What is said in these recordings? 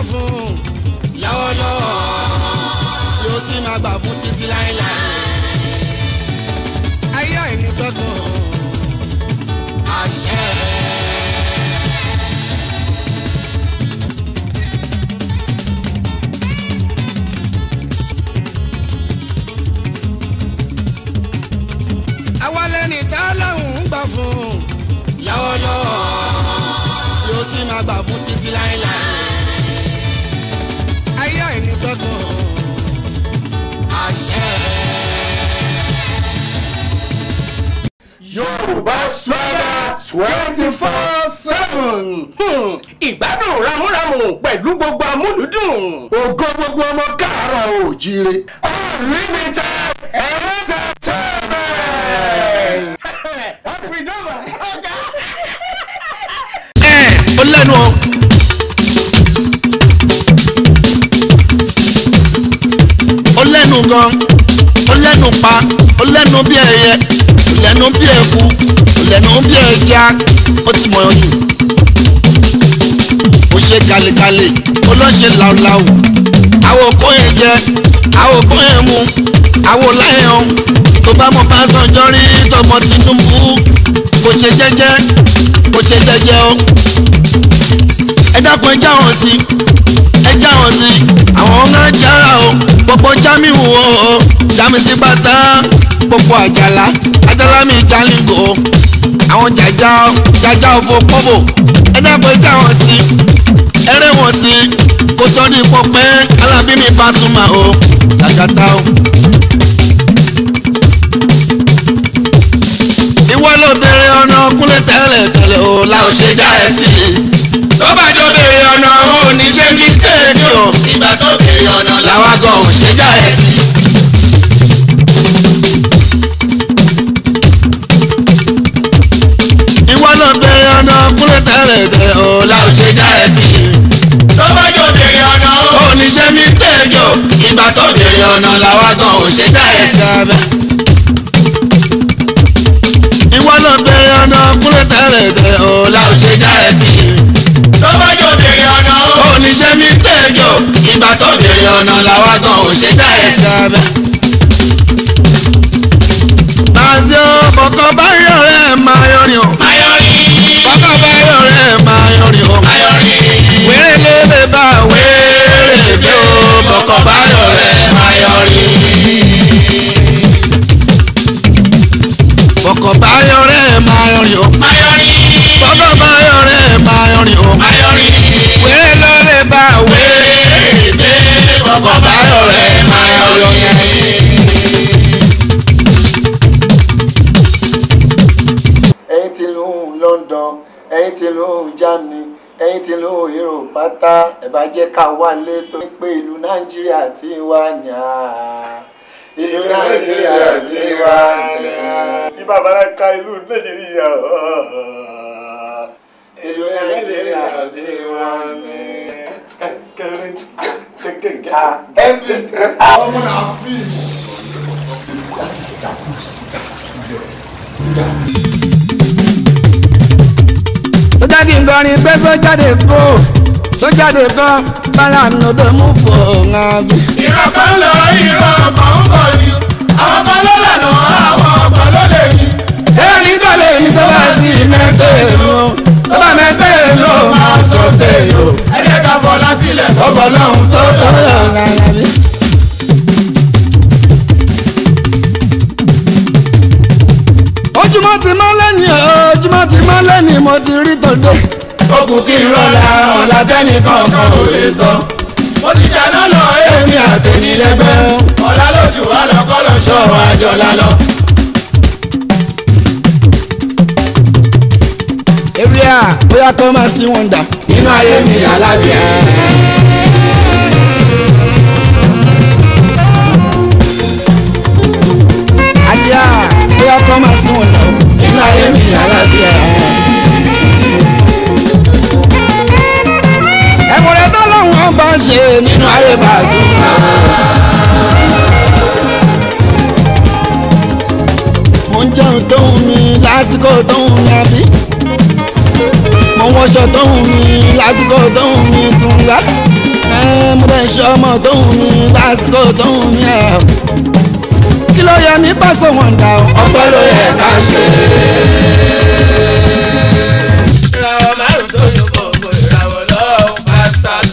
fún lọ́wọ́lọ́wọ́ tí ó sì máa gbà fún títí láéláé. ayé àìní gbọ́dọ̀ àṣẹ. àwa lẹ́ni tá lọ́hùn ń gbà fún lọ́wọ́lọ́wọ́ tí ó sì máa gbà fún títí láéláé. ayé àìní gbọ́dọ̀ àṣẹ. yorùbá sọ́dà twenty four seven ìgbádùn ramúramù pẹ̀lú gbogbo amúlùdùn. ògo gbogbo ọmọ káàárọ̀ oòjíire. unlimited entertainment. àfìdọ́mà ọ̀gá. ẹ ó lẹ́nu o. ó lẹ́nu gan ó lẹ́nu pa ó lẹ́nu bí ẹyẹ ó lẹ́nu bí eku ó lẹ́nu bí ẹja ó ti mọ̀ jù. ó ṣe galegale ó lọ́ ṣe làwùlàwù àwọn òkú yẹn jẹ àwọn òkú yẹn mu àwọn láyẹn tó bá mọ bá sọjọ́ rí tọmọ Tinubu kò ṣe jẹ́jẹ́ kò ṣe jẹ́jẹ́ o ẹ dákun ẹ já wọn sí ẹ já wọn sí àwọn ọ̀gá jára o gbogbo jamiu o jami sí bàtà gbogbo àjàlá àjàlá mi jalingo àwọn jàjà jàjà òfò pọ́bò ẹ dákun ẹ já wọn sí ẹ rẹ́ wọn sí kó tó di pọpẹ́ alábí mi Pasuma o làgàtà o. ìwọ ló bèrè ọ̀nà kúnlẹ̀ tẹ́lẹ̀ tẹ́lẹ̀ o la ò ṣe já ẹ sí i. tó bá jọ bèrè ọ̀nà ò ní ṣe mistake o. ìgbà tó bèrè ọ̀nà làwa gan ò ṣe já ẹ sí i. ìwọ ló bèrè ọ̀nà kúnlẹ̀ tẹ́lẹ̀ tẹ́lẹ̀ o la ò ṣe já ẹ sí i. tó bá jọ bèrè ọ̀nà ò ní ṣe mistake o. ìgbà tó bèrè ọ̀nà làwa gan ò ṣe já ẹ sí i ìwọ ló bèrè ọ̀nà kúlẹ̀ tẹ́lẹ̀ tẹ́ o la ò ṣe já ẹ sí i. tó bá jọ bèrè ọ̀nà o ní ṣe mí tẹ́jọ ìgbà tó bèrè ọ̀nà làwa gan ò ṣe já ẹ sí abẹ́. Bàzẹ́ o bọ̀kọ̀ báyọ̀ rẹ̀ máa yọrin o. mayori. Bọ̀kọ̀ báyọ̀ rẹ̀ máa yọrin o. mayori. Wéré lélẹ̀ bá wéré bí o bọ̀kọ̀ báyọ̀ rẹ̀ máa yọrin. Bọ̀kọ̀ báyọ̀ rẹ̀ máa yọrin o. mayori. Bọ̀kọ̀ báyọ̀ rẹ̀ máa yọrin o. mayori. Wéré lélẹ̀ bá wéré ebe bọ̀kọ̀ báyọ̀ rẹ̀ máa yọrin. ẹ̀yin ti lù ú London ẹ̀yin ti lù ú Germany ẹ̀yin ti lù ú Europe pátá ẹ bá jẹ́ ká wálé tó ní pé ìlú Nàìjíríà ti wà ní à ìlú Nàìjíríà ti wà ní à. ibà bára ka ìlú nàìjíríà ìlú Nàìjíríà ti wà ní. ọmọ náà fi. ó jẹ́ kí n kọrin pé sójáde kó sójáde kan bára nùdó mú fò ńlá bí. ìran kan lọ ìran kan ń bọ̀ ni àwọn kan ló lànà àwọn kan ló lè ní. sẹ́ni tó lè ní tó bá di mẹ́tẹ́ ló tó bá mẹ́tẹ́ ló máa sọ tẹ̀yọ̀ ẹ jẹ́ ká fọlá sílẹ̀ ọkọ̀ lọ́hùn tó tó lọ lára bí. ojúmọ́ ti mọ́ lẹ́ni ojúmọ́ ti mọ́ lẹ́ni mo ti rí tòde. ó kù kí n rọra ọ̀la tẹ́nìkan kan ò lè sọ. mo ti jáná lọ èmi àtẹnilẹ́gbẹ́ ọ̀la lójú alọ́kọ́lọ́ ṣọ́ọ̀ àjọlá lọ. èrè à bóyá kó máa sí wọn dà. nínú ayé mi alábìá. àdìá bóyá kó máa sí wọn dà. nínú ayé mi alábìá. ẹ̀wọ̀n tó lọ́wọ́ bá ń ṣe nínú ayé bá a sùn. mo ń jẹun tó ń mi lásìkò tó ń mi àbí. mo ń wọṣọ tó ń mi lásìkò tó ń mi tún wá. ṣọmọ tó ń mi lásìkò tó ń mi ẹ̀. kí ló yẹ ní pásọ wọn dà ó. ọpẹ́ ló yẹ ká ṣe. ìràwọ̀ márùn-ún tó yọ gbogbo ìràwọ̀ lọ́wọ́ pastors.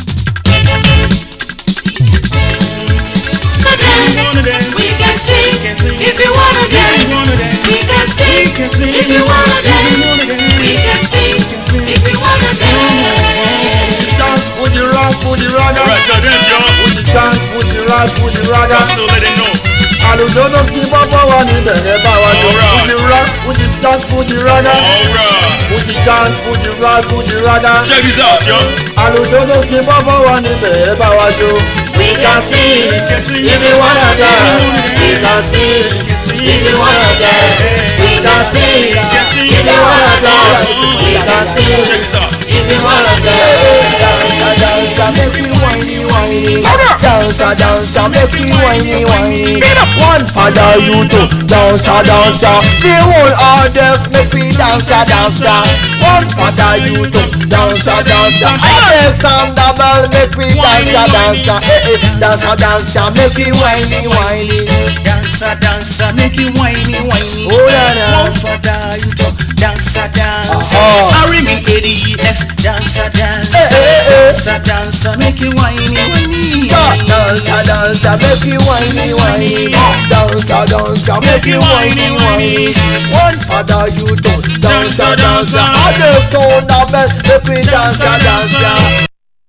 We can sing if you wanna dance. We can sing if you wanna dance. We can sing if you wanna dance. dance fuji rock fuji raga. Alright, tell them, John. fuji dance fuji rock fuji raga. So let them know. àlùjọ́dọ̀ sí bọ́bọ́ wa níbẹ̀ ẹ bá wa jó. Alright. fuji rock fuji dance fuji raga. Alright. fuji dance fuji rock fuji raga. Check this out, John. àlùjọ́dọ̀ sí bọ́bọ́ wa níbẹ̀ ẹ bá wa jó. We can sing if you wanna dance. we can sing if you wanna dance. We can sing if you wanna dance. We can sing Check this out. if you wanna dance. Dancer, dancer, make we whiny, whiny. Dancer, dancer, make we whiny, whiny. One for the youth, dancer, dancer. The whole audience make we dancer, dancer. One for the youth, dancer, dancer. Alexander Bell make we dancer, dancer. Eh, eh, dancer, dancer, make we whiny, whiny. Dancer, dancer, make you whiny, whiny. Oh, yeah, yeah. One for the you talk, dancer, dancer. Uh-huh. Harry me ADEX, dancer, dancer. Eh, eh, eh. Dancer, dancer, make you whiny, whiny. Dancer, dancer, make we whiny, whiny. Dancer, dancer, make we whiny, whiny. One for the youth, dancer, dancer. Alexander Bell make we dancer, dancer.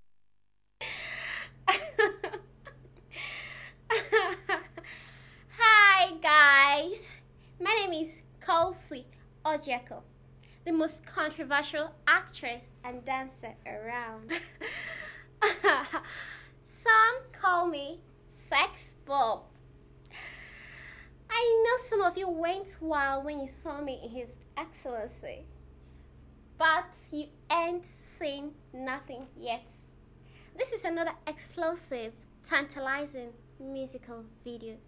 Hi guys, my name is Kelsey Ojeko, the most controversial actress and dancer around. some call me Sex Bob. I know some of you went wild when you saw me in His Excellency, but you ain't seen nothing yet. This is another explosive, tantalizing musical video.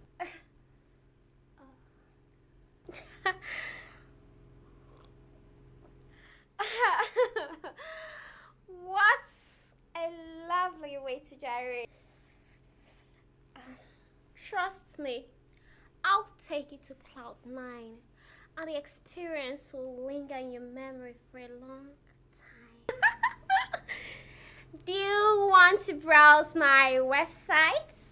what a lovely way to gyrate. Trust me, I'll take you to cloud nine, and the experience will linger in your memory for a long time. Do you want to browse my websites?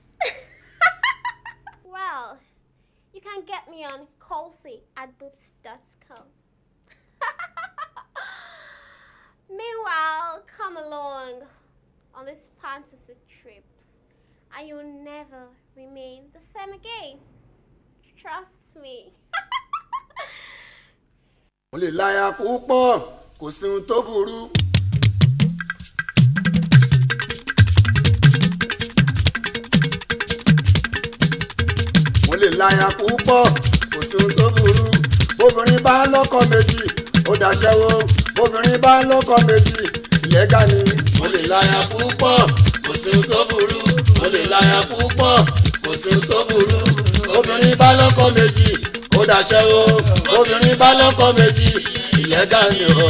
well, you can get me on colsey at boobs.com. Meanwhile, come along on this fantasy trip and you'll never remain the same again. Trust me. mo lè láya púpọ̀ kò sí ohun tó burú. mo lè láya púpọ̀ kò sí ohun tó burú. obìnrin bá lọ́kọ méjì ó daṣẹ́wó obìnrin bá lọ́kọ méjì ìlẹ́gà ni. mo lè láya púpọ̀ kò sí ohun tó burú. mo lè láya púpọ̀ kò sí ohun tó burú. obìnrin bá lọ́kọ méjì ó daṣẹ́wó obìnrin bá lọ́kọ méjì ìlẹ́gà ni o.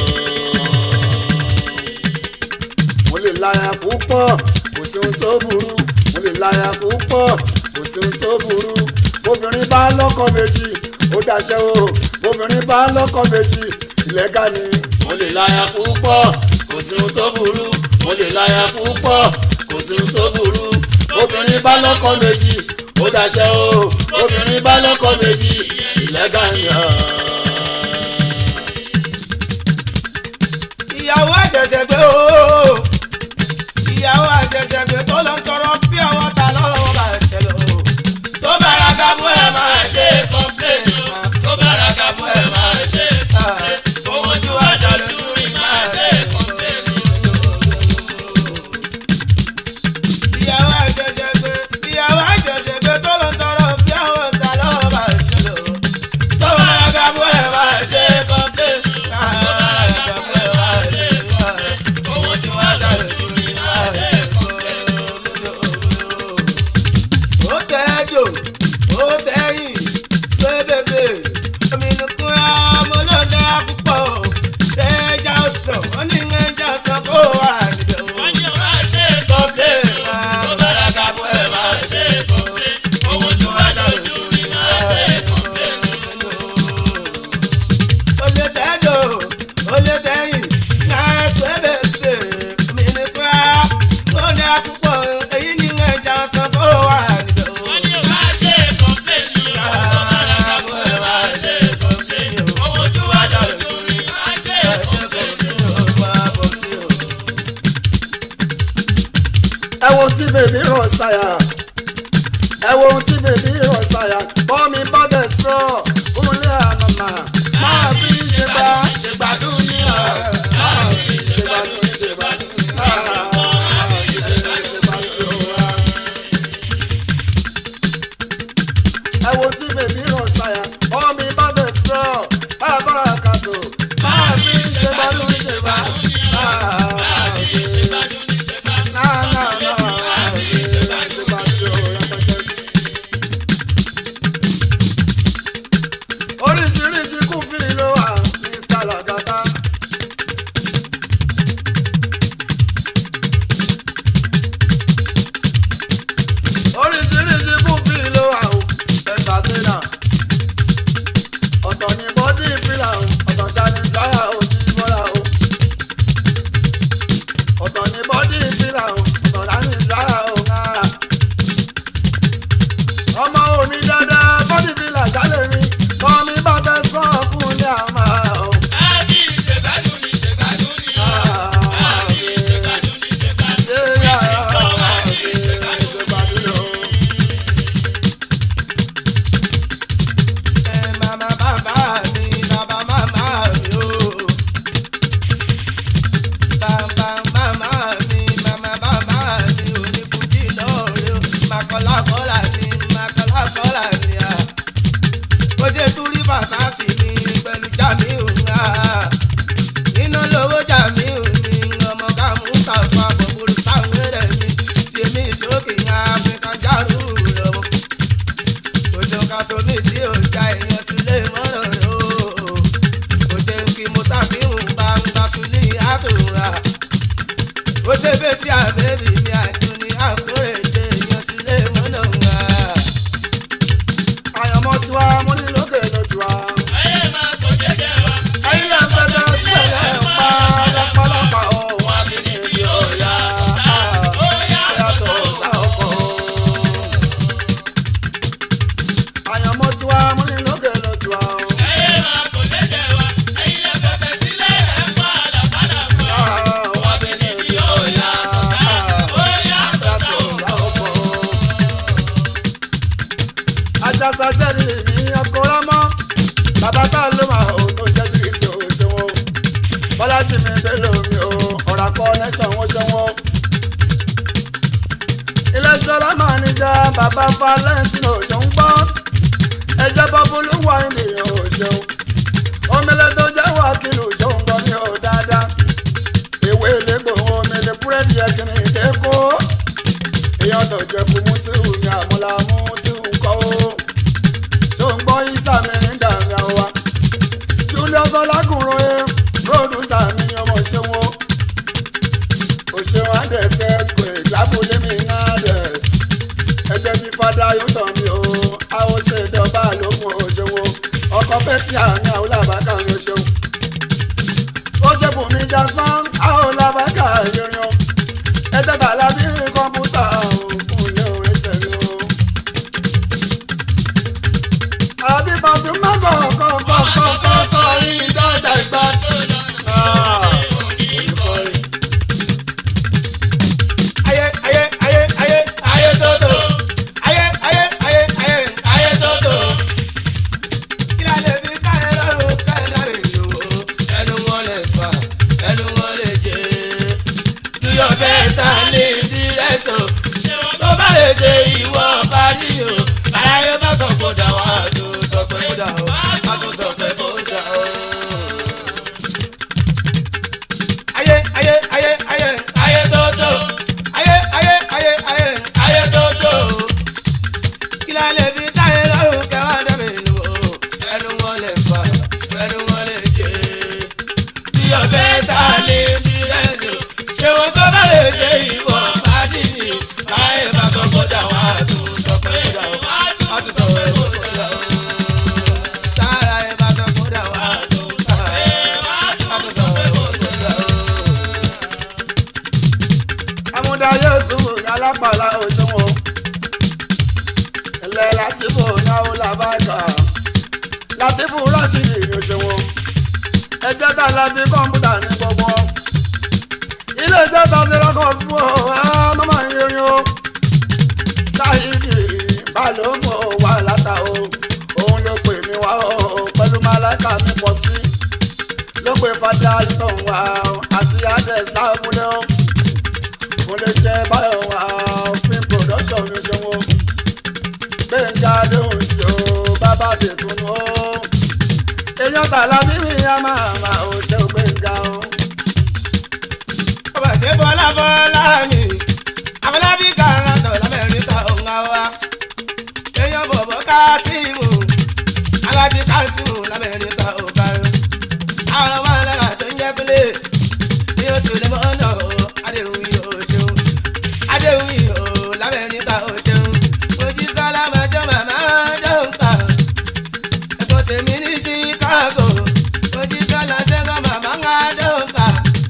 mo lè láya púpọ̀ kò sí ohun tó burú. mo lè láya púpọ̀ kò sí ohun tó burú. obìnrin bá lọ́kọ méjì ó daṣẹ́wó obìnrin bá lọ́kọ méjì ìlẹ́gà ni. mo lè láya púpọ̀ kò sí ohun tó burú. mo lè láya púpọ̀ kò sí ohun tó burú. obìnrin bá lọ́kọ méjì ó daṣẹ́wó obìnrin bá lọ́kọ méjì ìlẹ́gà ni. ìyàwó àṣẹ̀ṣẹ̀ gbé o ìyàwó àṣẹ̀ṣẹ̀ gbé tó lọ ń tọrọ bí àwọn ta lọ́wọ́ bá ṣẹ lọ. tó bára kábú ẹ̀ máa ṣe kọ́ńpléènì o tó bára kábú ẹ̀ máa ṣe kọ́ńpléènì owó ju aṣọ lórí máa ṣe kọ́ńpléènì ìyàwó àṣẹ̀ṣẹ̀ gbé ìyàwó àṣẹ̀ṣẹ̀ gbé tó lọ ń tọrọ bí àwọn ta lọ́wọ́ bá ṣẹ lọ. tó bára kábú tí bèbí rọ̀ ṣàyà ẹ wo ohun tí bèbí rọ̀ ṣàyà bọ́ mi bá bẹ̀ sọ kúnlẹ̀ àmàmà máa fi ṣe bá ṣe gbádùn ní ọ̀ máa fi ṣe gbádùn ṣe gbádùn máa fi ṣe gbádùn wá. ẹ wo tí bèbí rọ̀ ṣàyà bọ́ mi bá bẹ̀ sọ bá bá kàtó máa fi ṣe gbádùn ṣe gbádùn máa fi ṣe gbádùn náà náà náà máa fi ṣe gbádùn rẹpẹtẹ. oríṣiríṣi kún fi ló wà mr lagata. oríṣiríṣi kún fi ló wà o ẹgbà tẹ́lá. ọ̀tọ̀ ni bọ́dí ìfìlà o ọ̀tọ̀ ṣáni táyà o ti bọ́lá o. ọ̀tọ̀ ni bọ́dí ìfìlà o ọ̀tọ̀ láni táyà o náà ọmọ òní dáadáa bọ́dí fìlà jálè mi kọ́ mi bá fẹ́ sọ fún ní àmà o. Àbí ìṣègbádùn ni ìṣègbádùn ni ọ̀. Àbí ìṣègbádùn ni ìṣègbádùn ni Yéyà, ọ̀. Àbí ìṣègbádùn ìṣègbádùn lò. ẹ màmá bàbá mi bàbá màmá mi o. bàbá màmá mi màmá bàbá mi ò ní fújì lọ́ọ̀rẹ́ o. màkọ́lákọ́lá ni màkọ́lákọ́lá ni a. ó ṣe súrí fàṣàṣì mi pẹ̀lú jàmíù ńlá. iná lówó jàmíù mi ọmọ kàmú tàfà bọ̀bùrù sáwẹ́rẹ̀ mi. tí èmi ìṣókè yan áfíríkà járù lọ́wọ́ oṣù kasomi tí ò já èèyàn sílé mọ́nà rẹ̀ o. kò ṣe ń kí mo ṣàfihàn bá ń bá sílé àtúnra. ó ṣe fèsì àbẹ́bí mi àdúní àkórèdè èèyàn sílé mọ́nà wa. àyànmọ́ tiwa mo ní lókè ló tiwa. Ayé máa kó jẹ́jẹ́ wa. ẹ̀yin náà fẹ́ẹ́ sílẹ̀ ń pa lọ́pọ̀lọpọ̀ ohun àbínibí ọ̀yà. Ó yàtọ̀ yàtọ̀ sáwọn. sá ọkọ̀. àyànmọ́ tiwa mo ní lókè ló tiwa. Ayé máa kó jẹ́jẹ́ wa. Ẹ̀yin lè fẹ́fẹ́ sílẹ̀ ẹ̀ padà padà bọ̀. ohun àbínibí ọ̀yà. Ó yàtọ̀ sáwọn. ajásá jẹ́rì ní ọkọ̀rọ̀ mọ́ bàbá tá ló máa ò tó jẹ́ kí ṣe ò ṣe wọn bọ́lájì mi bẹ́lẹ̀ omi o ọ̀rà kọ́ nẹ́sàn wọ́n ṣe wọn. iléeṣẹ́ ọlọ́mọ níjà bàbá valentine ò ṣeun gbọ́ ẹjẹ́ bọ́búlú wà ènìyàn ò ṣeun omele tó jẹ́ wà kìlù ṣeun gbọ́ mi ò dáadáa ìwé ìlégbò omele búrẹ́dì ẹ̀kìnrin ìdẹ́kọ́ èèyàn tó jẹ́ kú mú tí ò ní àmúlá mú tí ò ń kọ́ ó tó ń gbọ́ isa mi ní dàmí àwa julius ọlágùnrin ẹ pírọdúsà mi ni ọmọ ṣẹ́wó òṣèwọ̀n àdẹ̀sẹ̀ kò ìgbàbọ̀lé mi ní àdẹ̀s ẹgbẹ́ bí fada yóò tàn mí o àwòṣe ìdọ̀bà lókun òṣèwò ọkọ̀ pẹ́tì àmì àwọn làbákà ní òṣèwò ó ṣe bùn mí jasmine àwọn làbákà ìrìn o ẹgbẹ́ bàlá bí kọ́mpútà òkun lé orin tẹ̀lé o àbí Pasuma kọ̀ọ̀kọ̀ọ̀kọ̀ọ̀kọ̀ yìí dáadáa ìgbà tó lọ. ayé ayé ayé ayé ayé tótó ayé ayé ayé ayé ayé tótó. kí la lè fi káyọ̀ lọ́rùn káyọ̀ láre lówó ẹnu wọn lè fà ẹnu wọn lè jẹ. tuyọ̀ bẹ́ẹ̀ sálé dírẹ́sọ̀ tó bá lè ṣe ìwọ parí o aráyé bá sọ kó dà wá tó sọ pé kó dà o má tó sọ pé kó dà o. ayé ayé ayé ayé ayé tótó ayé ayé ayé ayé ayé tótó kí la lè fi táyé lọ́rùn kẹwàá dẹ́mi nù o ẹnu wọn lè fà ẹnu wọn lè jẹ bí ọbẹ̀ sálé bí rẹ́sì ṣé wọn tó bá lè ṣe ìwọ pàdé ni láyé bá sọ kó dà wá tó sọ pé dà o má tó sọ pé kó dà o tára ẹ bá sọ kó dà wá tó sọ pé má tó sọ pé kó dà o. amúdá yéésù alápàlà òṣèwọ̀n ilẹ̀ láti bò náwó làbájá láti bù rásìlì ní òṣèwọ̀n ẹgbẹ́ tá a la bí kọ́mpútà ní gbogbo ilé iṣẹ́ ta ti rọ́kọ̀ fún ọ ẹ mọ́mọ́ yín irin o ṣáìdì balógun wà látà o òun ló pè mí wá o pẹ̀lú málákà mi pọ̀ sí ló pè fada ìtàn wá o àti adres láàbùdé o mo lè ṣe báyọ̀ wá o film production mi ṣe wọ́n gbẹ̀ngà lóhùn sí o bàbá tètùnú o èèyàn tààlà bíbí a máa máa ò ṣe ò gbẹ̀ngà o. ọba ṣe bọ́lá bọ́lá mi àfọlábí kàràtọ̀ lamẹ́ríkà òun àwa èèyàn bọ̀bọ̀ kásímù alábí kásímù lamẹ́ríkà òkàrò àwọn ọmọ ẹlẹ́gà tó ń jẹ́ pélé ní oṣù lẹ́mọ́nà o adéhùn yìí o ṣeun adéhùn yìí o lamẹ́ríkà o ṣeun mojísọ́lá májọ́ màmá dọ́ǹkà ẹ̀kọ́ tèmi ní chicago mojísọ́lá ṣẹ́gun màmá ń dọ́ǹkà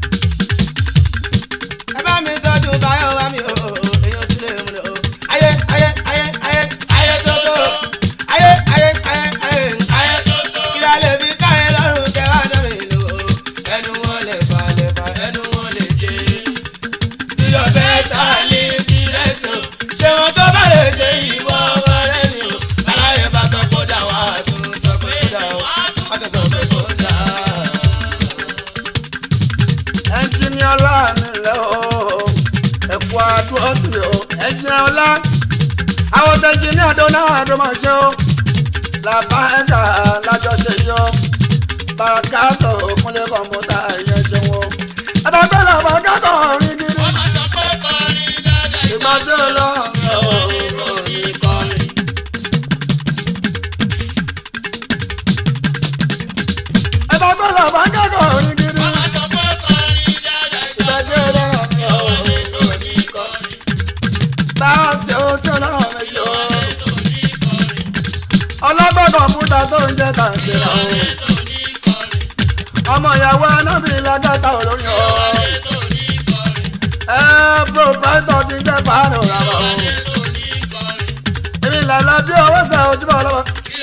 ẹ bá mi tọ́jú báyọ̀ wá mi o èyàn sílẹ̀ mu lọ. ayé ayé ayé ayé ayé tótó ayé ayé ayé ayé ayé tótó. ìlà lè fi káyé lọ́rùn kẹ́ wá dá mi lò ó. ẹnu wọn lè fà lè fà ẹnu wọn lè jẹ. iyọ̀ bẹ́ẹ̀ sálí bí lẹ́sàn. ṣé wọn tó bá lè ṣe ìwọ ọmọdé ni o. aláyé bá sọ kó dà wá tún sọ pé kó dà wá tún sọ pé kó dà. ẹnjìníà ọlá nílẹ̀ o ẹ̀kọ́ àdúrà tì o ẹnjìníà ọlá àwọn tẹnjìníà dọ́nà àdọ́mọ̀ ṣe o làbá ẹ̀ka lájọṣe yọ bàkátọ̀ òkúnlẹ̀ kọ̀m̀pútà ẹ̀yẹ ṣe wọn. àtàgbẹ́ làbá kákọ̀ rí gidi ìgbà tí ó lọ àtàgbẹ́ làbá kákọ̀ rí gidi ìgbà tí ó lọ táwọn ṣe ohun tí ọlọ́run méjì o. ọlọ́gbọ́n kọ̀m̀pútà tó ń jẹ́ kàǹtìrà o. ọmọ ìyàwó anábì lágàtà olóyún o. ẹ pòpáìtọ̀ ti jẹ́ pàánù rárá o. èmi làlá bí owó ṣe ojúbọ ọlọ́wọ́.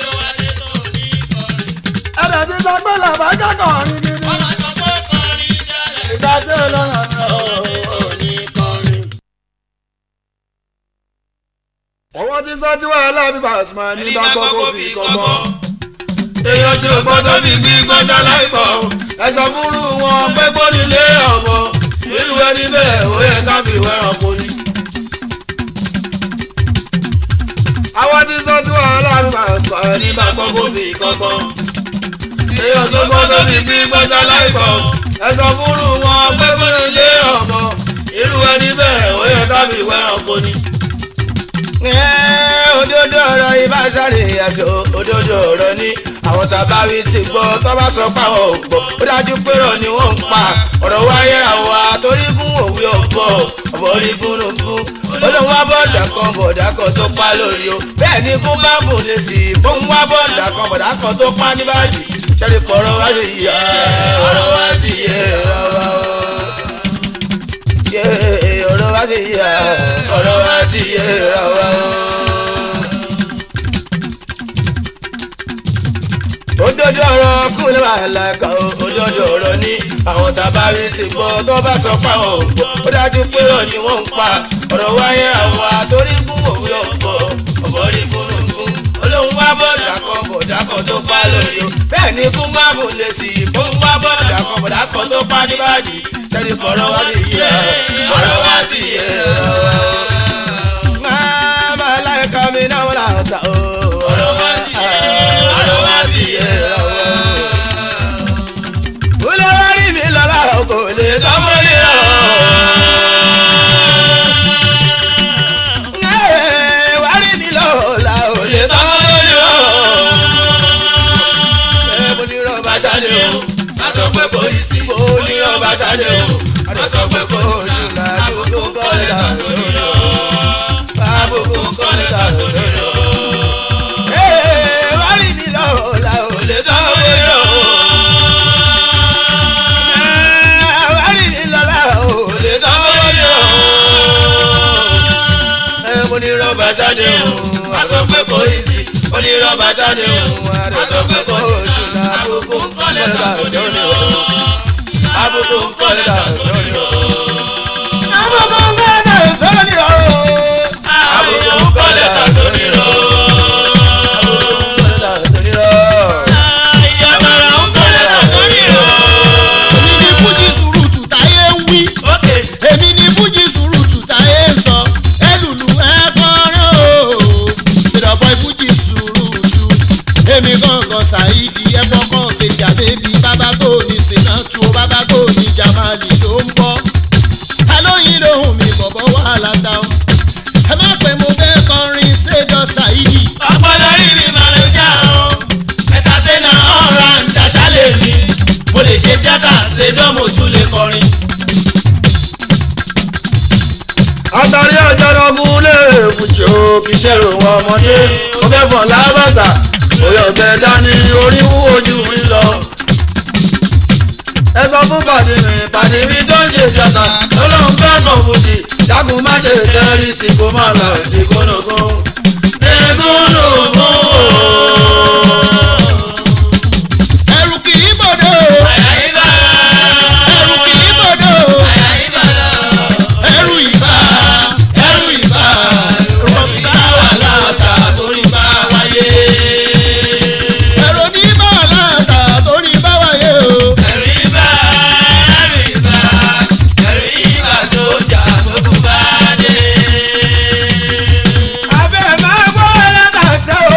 ẹ̀rẹ̀ ti sọ pé làbá kẹ́kọ̀ọ́ rí gidi. ìgbà tí ọlọ́run mi ò ní kọrin ọwọ́ tí sọ tí wàhálà bí Pasuma ní bá gbọ́ kó fi kọ́gbọ́n. èèyàn tí ò gbọ́dọ̀ fi gbí gbọ́dọ̀ láìpọ̀ ẹ̀sọ́ fúru wọn pé gbóni lé ọ̀bọ nínú ẹni bẹ́ẹ̀ ó yẹ ká fi wẹ́ràn kó ní. àwọn tí sọ tí wàhálà bí Pasuma ní bá gbọ́ kó fi kọ́gbọ́n. èèyàn tó gbọ́dọ̀ fi gbí gbọ́dọ̀ láìpọ̀ ẹ̀sọ́ fúru wọn pé gbóni lé ọ̀bọ nínú ẹni bẹ́ẹ̀ ó yẹ ká fi wẹ́ràn kó ní òdodo ọ̀rọ̀ ibà sáré àṣọ òdodo ọ̀rọ̀ ni àwọn tàbá wí ti gbọ́ tó bá sọ pé àwọn ò gbọ́ ó dájú pé rọ̀ ni wọ́n ń pa ọ̀rọ̀ wáyé àwa torí gún òwe ọ̀bọ ọ̀bọ orí gúnugún olóhùn wá bọ́ọ̀dà kan bọ̀dà kan tó pa lórí o bẹ́ẹ̀ ni kún bá bùn lè sí i bóun wá bọ́ọ̀dà kan bọ̀dà kan tó pa níbàdí sẹ́ni kọ́ ọ̀rọ̀ wá ti yẹ ọ̀rọ̀ wá ti yẹ ọ̀rọ̀ wá ti yẹ ọ̀rọ̀ wá ti yẹ ọ̀rọ̀ òdodo ọ̀rọ̀ kúnlẹ̀ wàhálà kan òdodo ọ̀rọ̀ ní àwọn tàbárí sì gbọ́ tó bá sọ pé àwọn ò gbọ́ ó dájú pé ọ̀ ni wọ́n ń pa ọ̀rọ̀ wáyé àwọn àtórí gún òwe ọ̀pọ̀ ọ̀bọ̀ rí gúnugún olóhùn wá bọ̀dà kan bọ̀dà kan tó pa lórí o bẹ́ẹ̀ ni kún má bùn lè sí i bóun wá bọ̀dà kan bọ̀dà kan tó pa níbàdí tẹ́lẹ̀ kọ̀ọ̀rọ̀ wá sí yẹ ọ̀rọ̀ wá sí yẹ máa láìka mi náà wọ́n là ń ta o ọ̀rọ̀ wá sí yẹ ọ̀rọ̀ wá sí yẹ olè wá rí mi lọ́la kò lè tọ́mọ́ ní ọ̀. wá rí mi lọ́la ò lè tọ́mọ́ ní ọ̀. ẹ mo ní rọ́ọ̀bà ṣáde o má sọ pé kò yí sí mo ní rọ́ọ̀bà ṣáde o má sọ pé kò jù lájú tó ń kọ́ lẹ́ta sórí ọ̀. àbùkù ń kọ́ lẹ́ta sórí ọ̀. wá rí mi lọ́la ò lè tọ́mọ́ ní ọ̀ àwárí mi lọ́la ò lè tọ́wọ́ ní o. ẹ mo ní rọ́bà ṣáde o a sọ pé kò í sí mo ní rọ́bà ṣáde o a sọ pé kò jù lọ àbùkù ń kọ́ lẹ́tà sórí o. àbùkù ń kọ́ lẹ́tà sórí o. àbùkù ń kọ́ lẹ́tà sórí o. lẹ́tà ṣe dánmò tún lè kọrin. àtàrí ọjọ́rọ̀ múlẹ̀ èbùjọ kì í ṣèrò wọn ọmọdé mo fẹ́ fọ̀n lábàtà òye ọ̀bẹ dání orí wúwo ju mi lọ. ẹ sọ fún pàdé mi pàdé mi tó ń ṣe jàtà ọlọ́run fẹ́ kàn fòjì dákun má ṣe tẹ́rí sí kó má lọ sí kónógún. ẹ̀gúnnùgún ẹrù kì í bòdò àyàyíbá ẹrù kì í bòdò àyàyíbá lọ. ẹrù ìbá ẹrù ìbá Rọ̀bì bá wà láta torí bá wáyé. ẹrù ní bá láta torí bá wáyé o. Ẹ̀rù ibà, ẹ̀rù ibà, ẹ̀rù ibà tó jà gbogbo bá dé. abẹ́ máa gbọ́ látàṣẹ́ o.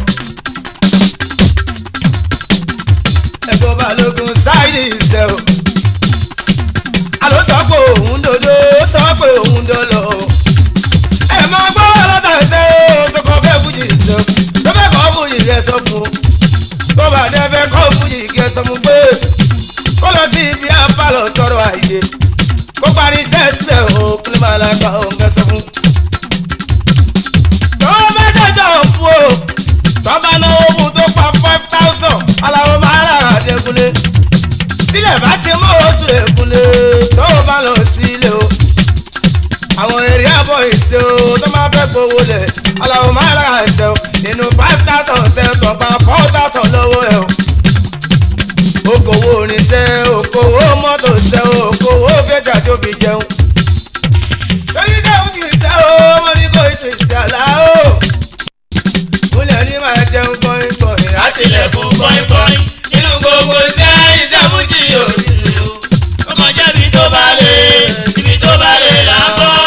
ẹ̀gbọ́n balógun ṣáìdì ìṣẹ́ o. àló sọ pé òun dodo sọ pé òun dolo. ẹ máa gbọ́ látàṣẹ́ o tó kọ́ fẹ́ fújì ìṣẹ́ o. tó fẹ́ kọ́ fújì rẹ̀ sọ fún un. tó bá dé fẹ́ kọ́ fújì kí ẹ sọ fún pé kó lọ sí ibi apálọ̀ tọrọ àyè. kó parí iṣẹ́ síbẹ̀ o kí ló máa lágbá òun kẹ́ sọ fún un tó mẹ́sẹ̀jọ̀ fún o tọ́ba náwó fún tó pa five thousand aláwọ̀ máa rà àdékúnlé sílẹ̀ bá ti mú oṣù èkúnlé tó o bá lọ sí ilé o àwọn èrè àbọ̀ ìṣe o tó máa fẹ́ gbowó lẹ̀ aláwọ̀ máa rà àṣẹ o nínú five thousand ṣe tọ́pa four thousand lọ́wọ́ ẹ̀ o okòwò oníṣẹ́ okòwò mọ́tò ṣẹ́ okòwò fẹ́jà tó fi jẹun torí dáhùn kì í ṣe o mo ní kó ṣe ṣe àlá o. múlẹ̀ ní máa jẹun kọrin kọrin á sì Àtìlẹ̀kùn kọ́ínkọ́ín nínú gbogbo iṣẹ́ iṣẹ́ fújì òsì o. Ó kàn jẹ́ ibi tó bá lè, ibi tó bá lè là ń bọ́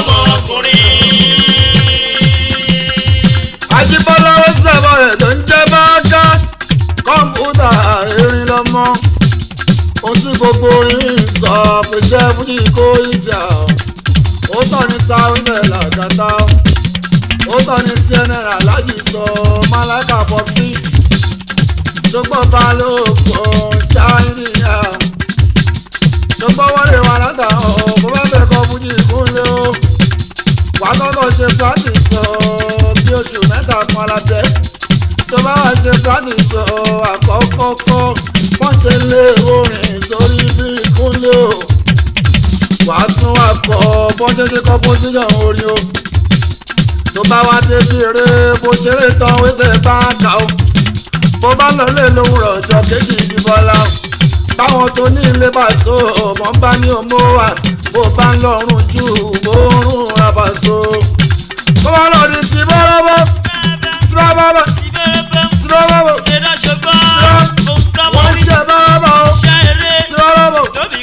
ọmọkùnrin. Ajíbọ́lá ó sọ̀rọ̀ rẹ̀ tó ń jẹ́ báńkà kọ́mpútà erin lọ́mọ. Ohun tí gbogbo orin ń sọ pèsè fújì kó ìjà. Ó tọ̀ ní sáwùnẹ̀ làgàtà. Ó tọ̀ ní CNN alájì sọ Málákà Pọ́psí. Ṣùgbọ́n balógun sáyìnìyà. Ṣùgbọ́n wọ́n lè wà látàwọn bó bá fẹ́ kọ́ fújì kúnlé o wàá kọ́kọ́ ṣe practice sọ bí oṣù mẹ́ta kan alábẹ́ tó bá wà ṣe practice sọ àkọ́kọ́kọ́ wọ́n ṣe lé orin sórí bí ìkúnlẹ̀ o wàá tún wà kọ́ bọ́n ṣe ṣe composition orin o tó bá wá débi eré bó ṣeré tán wẹ́sẹ̀ bá kà ó bó bá lọ lé lówùrọ̀ ọjọ́ kejì ìdìbọ́lá báwọn tó ní ilé bá so ọmọ ń bá ní ọmọ wa bó bá ń lọrùn jù bó ń rún rabaso. bó bá lọ di ti bọ́lọ́bọ́ tí bá bá bá tí bá bá bá wọ́n ṣe bọ́lọ́bọ́ o tí bá bá bá tí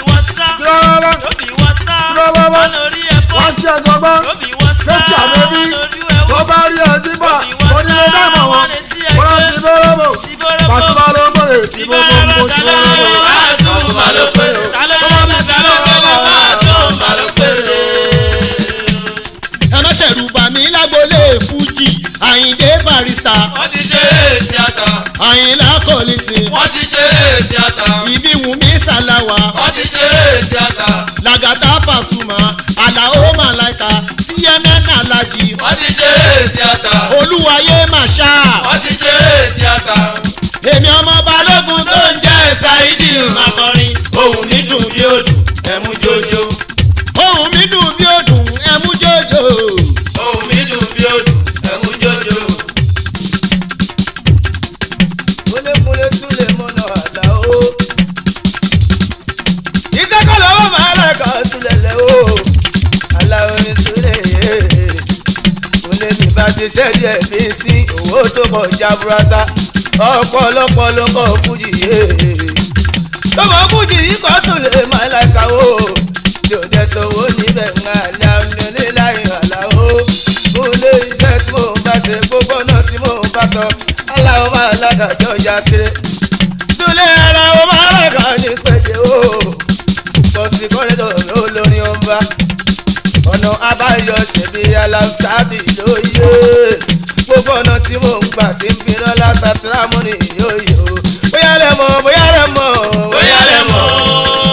bá bá bá tí bá bá bá wọ́n ṣe sọgbọ́n fẹ́tì àbẹ́bí tó bá rí ọtí bá onílé dáàmú wọn wọ́n ti bọ́lọ́bọ́ pàṣípà ló ń bọ̀rẹ̀ tí bó bó bó tí bó bó. Àsùnmọ̀ ló pé o. Ta ló fẹ́ bọ́ bá àsùnmọ̀ ló pé o. ẹ má ṣẹ̀rù bà mí lágbolé fújì àyíndé barista Wọ́n ti ṣeré tíátà. àyìnlá kọ́lìtì Wọ́n ti ṣeré tíátà. ibi wùmí sàláwà Wọ́n ti ṣeré tíátà. làgàtà pàṣùmà àlàó màláìka cnn alájì Wọ́n ti ṣeré tíátà. olúwayé màṣá Wọ́n ti ṣeré tíátà. èmi ọmọ balógun tó ń jẹ́ Ṣáídì Màkọrin. Ohùn mi dùn bí odù, ẹ̀mú jojo. ohun mi dùn bí òdùn ẹmú jòjò Ohùn mi dùn bí odù, ẹ̀mú jojo. múlẹ̀múlẹ̀ súlẹ̀ mọ́nà àlá o. iṣẹ́ kọ́ lọ́wọ́ máa rẹ̀ kọ́ súlẹ̀ lẹ̀ o. àlá orin súlẹ̀ yé. múlẹ̀ mi bá ṣiṣẹ́ díẹ̀ bí sí owó tó pọ̀ jaburata. ọ̀pọ̀lọpọ̀ ló kọ́ fújì yé. tọmọ fújì yìí kọ́ súlẹ̀ máa láìka o. yóò dẹ̀ sọ̀wọ́ níbẹ̀ ń àlá nílé láì àlá o. múlẹ̀ iṣẹ́ tí mò ń bá ṣe gbogbo náà tí mò ń bá tọ́ aláwọ̀ máa lágàjọ́ ya sílẹ̀. Súlẹ̀ aláwọ̀ máa lágà ní pẹ̀jẹ́ o. Bọ̀sì kọ́rẹ́dọ̀ ló lórí ọba. Ọ̀nà abáyọ ṣèbí aláǹsáàtì lóye. Gbogbo ọ̀nà tí mò ń gbà tí ń fi lọ́lá sàtìrámù ní yóyè o. Bóyá lẹ mọ̀, bóyá lẹ mọ̀. Bóyá lẹ mọ̀.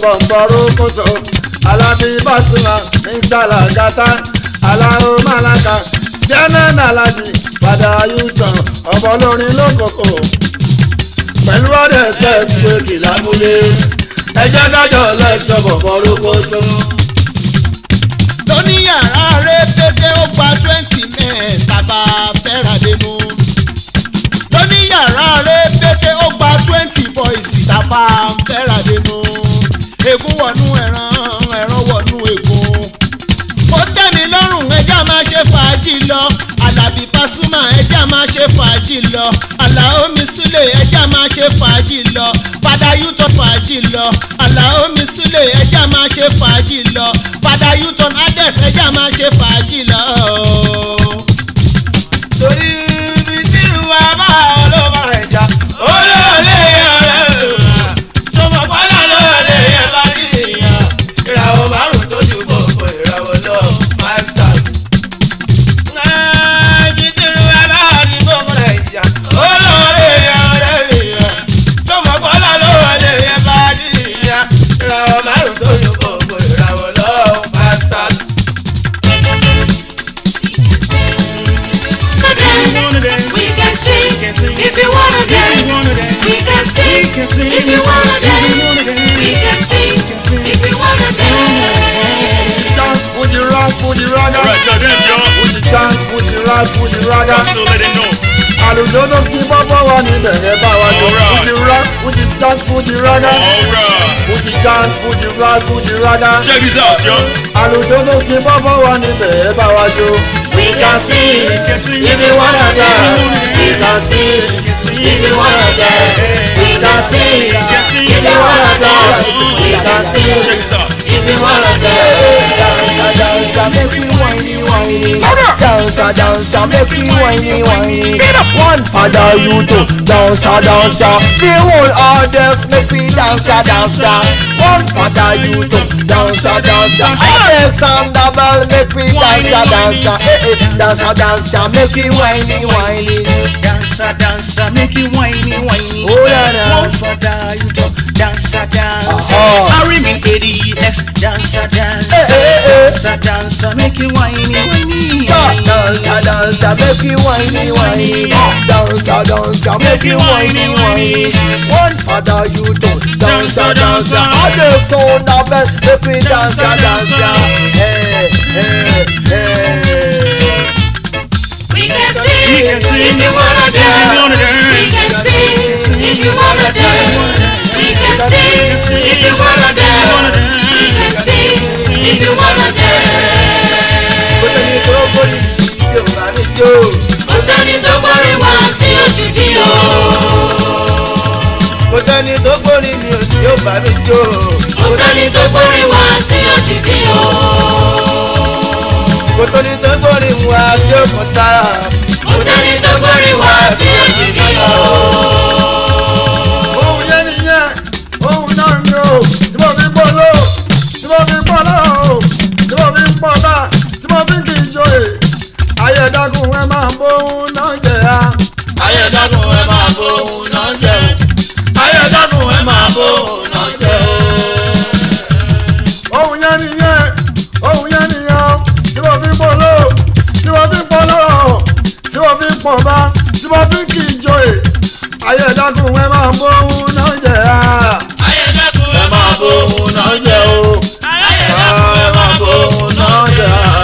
bọ̀m̀bọ̀rú kóso alábí bàṣùmá mr lagata aláwo malaka cnn alájì padà yúùtàn ọ̀bọ lórin lókòkò pẹ̀lú ọ̀dẹ̀ sẹ́ẹ̀tì pé kìlá múlé ẹjẹ́ dájọ́ lẹ́ṣọ̀ bọ̀m̀bọ̀rú kóso. lóní yàrá rẹ pété ó gba twenty men bàbá fẹ́ràdénú. lóní yàrá rẹ pété ó gba twenty boys bàbá fẹ́ràdénú. ègún wọnú ẹran ẹran wọnú ègún. ó tẹ́ mi lọ́rùn ẹja máa ṣe fàájì lọ alábí pasuma ẹja máa ṣe fàájì lọ àlàó mi súlẹ̀ ẹja máa ṣe fàájì lọ fada yuton fàájì lọ àlàó mi súlẹ̀ ẹja máa ṣe fàájì lọ fada yuton ades ẹja máa ṣe fàájì lọ. torí ibi tí ìwà máa ọlọ́ba ẹja olóòlé ọ̀rẹ́ sọmọ pálá lóòlé yẹn bá nìyà ìràwọ̀ márùn-ún tó ju gbogbo ìràwọ̀ lọ five stars. ibi tí ìwà máa ní gbogbo ẹja olóòlé ọ̀rẹ́ nìyà sọmọ pálá lóòlé yẹn bá nìyà ìràwọ̀ márùn-ún tó ju gbogbo ìràwọ̀ lọ five stars. wanna dance, we can sing. If you wanna dance, we can sing. If you wanna dance, we can sing. If you wanna dance. dance fuji rock fuji raga Alright, tell them, John. fuji dance fuji rock fuji raga So let it know. àlùdódó kí bọ́bọ́ wà níbẹ̀ ẹ bá wa jọ Alright. fuji rock fuji dance fuji raga Alright. fuji dance fuji rock fuji raga Check this out, John. àlùdódó kí bọ́bọ́ wà níbẹ̀ ẹ bá wa jọ. We can sing. If you wanna dance, we can sing. If you wanna dance, we can sing. If you wanna dance, we can sing. Check this out. If you wanna dance. Dancer, dancer, make me whiny, whiny. Dancer, dancer, make me whiny, whiny. One father, you two. Dancer, dancer. The whole audience make me dancer, dancer. One father, you two. Dancer, dancer. Alexander Bell make me dancer, dancer. Eh, eh. Dancer, dancer, make me whiny, whiny. Dancer, dancer, make you whiny, whiny. Oh, yeah, yeah. One for the you talk, dancer, dancer. Uh-huh. I remain ADX, dancer, dancer. Eh, eh, eh. Dancer, dancer, make you whiny, whiny. Dancer, dancer, make me whiny, whiny. Dancer, dancer, make me whiny, whiny. One father, you two. Dancer, dancer. All the sound of it, make me dancer, dancer. Hey, hey, hey. We can sing. We can sing. If you wanna If you wanna dance, dance. we can sing. If you wanna dance, we can sing. If you wanna dance, we can sing. If you wanna dance. Kò sẹ́ni tó borí tí o bá mi jó. Kò sẹ́ni tó gbórí wá tí ojú dí o. Kò sẹ́ni tó borí mi ò tí o bá mi jó. Kò sẹ́ni tó gbórí wá tí ojú dí o. Kò sẹ́ni tó borí mu wá tí o kàn sára. Kò sẹ́ni tó gbórí wá tí ojú dí o. ohun yẹn nìyẹn ohun náà ni o tí mo fi gbọ́ lọ tí mo fi gbọ́ lọ o tí mo fi pọ̀ bá tí mo fi kì í ṣòye ayẹ̀dàkùn ẹ máa bóun náà jẹ ya. ayédàkùn ẹ máa bóun náà jẹ o ayédàkùn ẹ máa bóun náà jẹ o. ohun yẹn nìyẹn ohun yẹn nìyẹn o tí mo fi gbọ́ lọ tí mo fi pọ̀ lọ tí mo fi pọ̀ bá tí mo fi kì í ṣòye ayẹ̀dàkùn ẹ máa bóun náà jẹ ya. ayédàkùn ẹ máa bóun náà jẹ o ayédàkùn ẹ máa bóun náà jẹ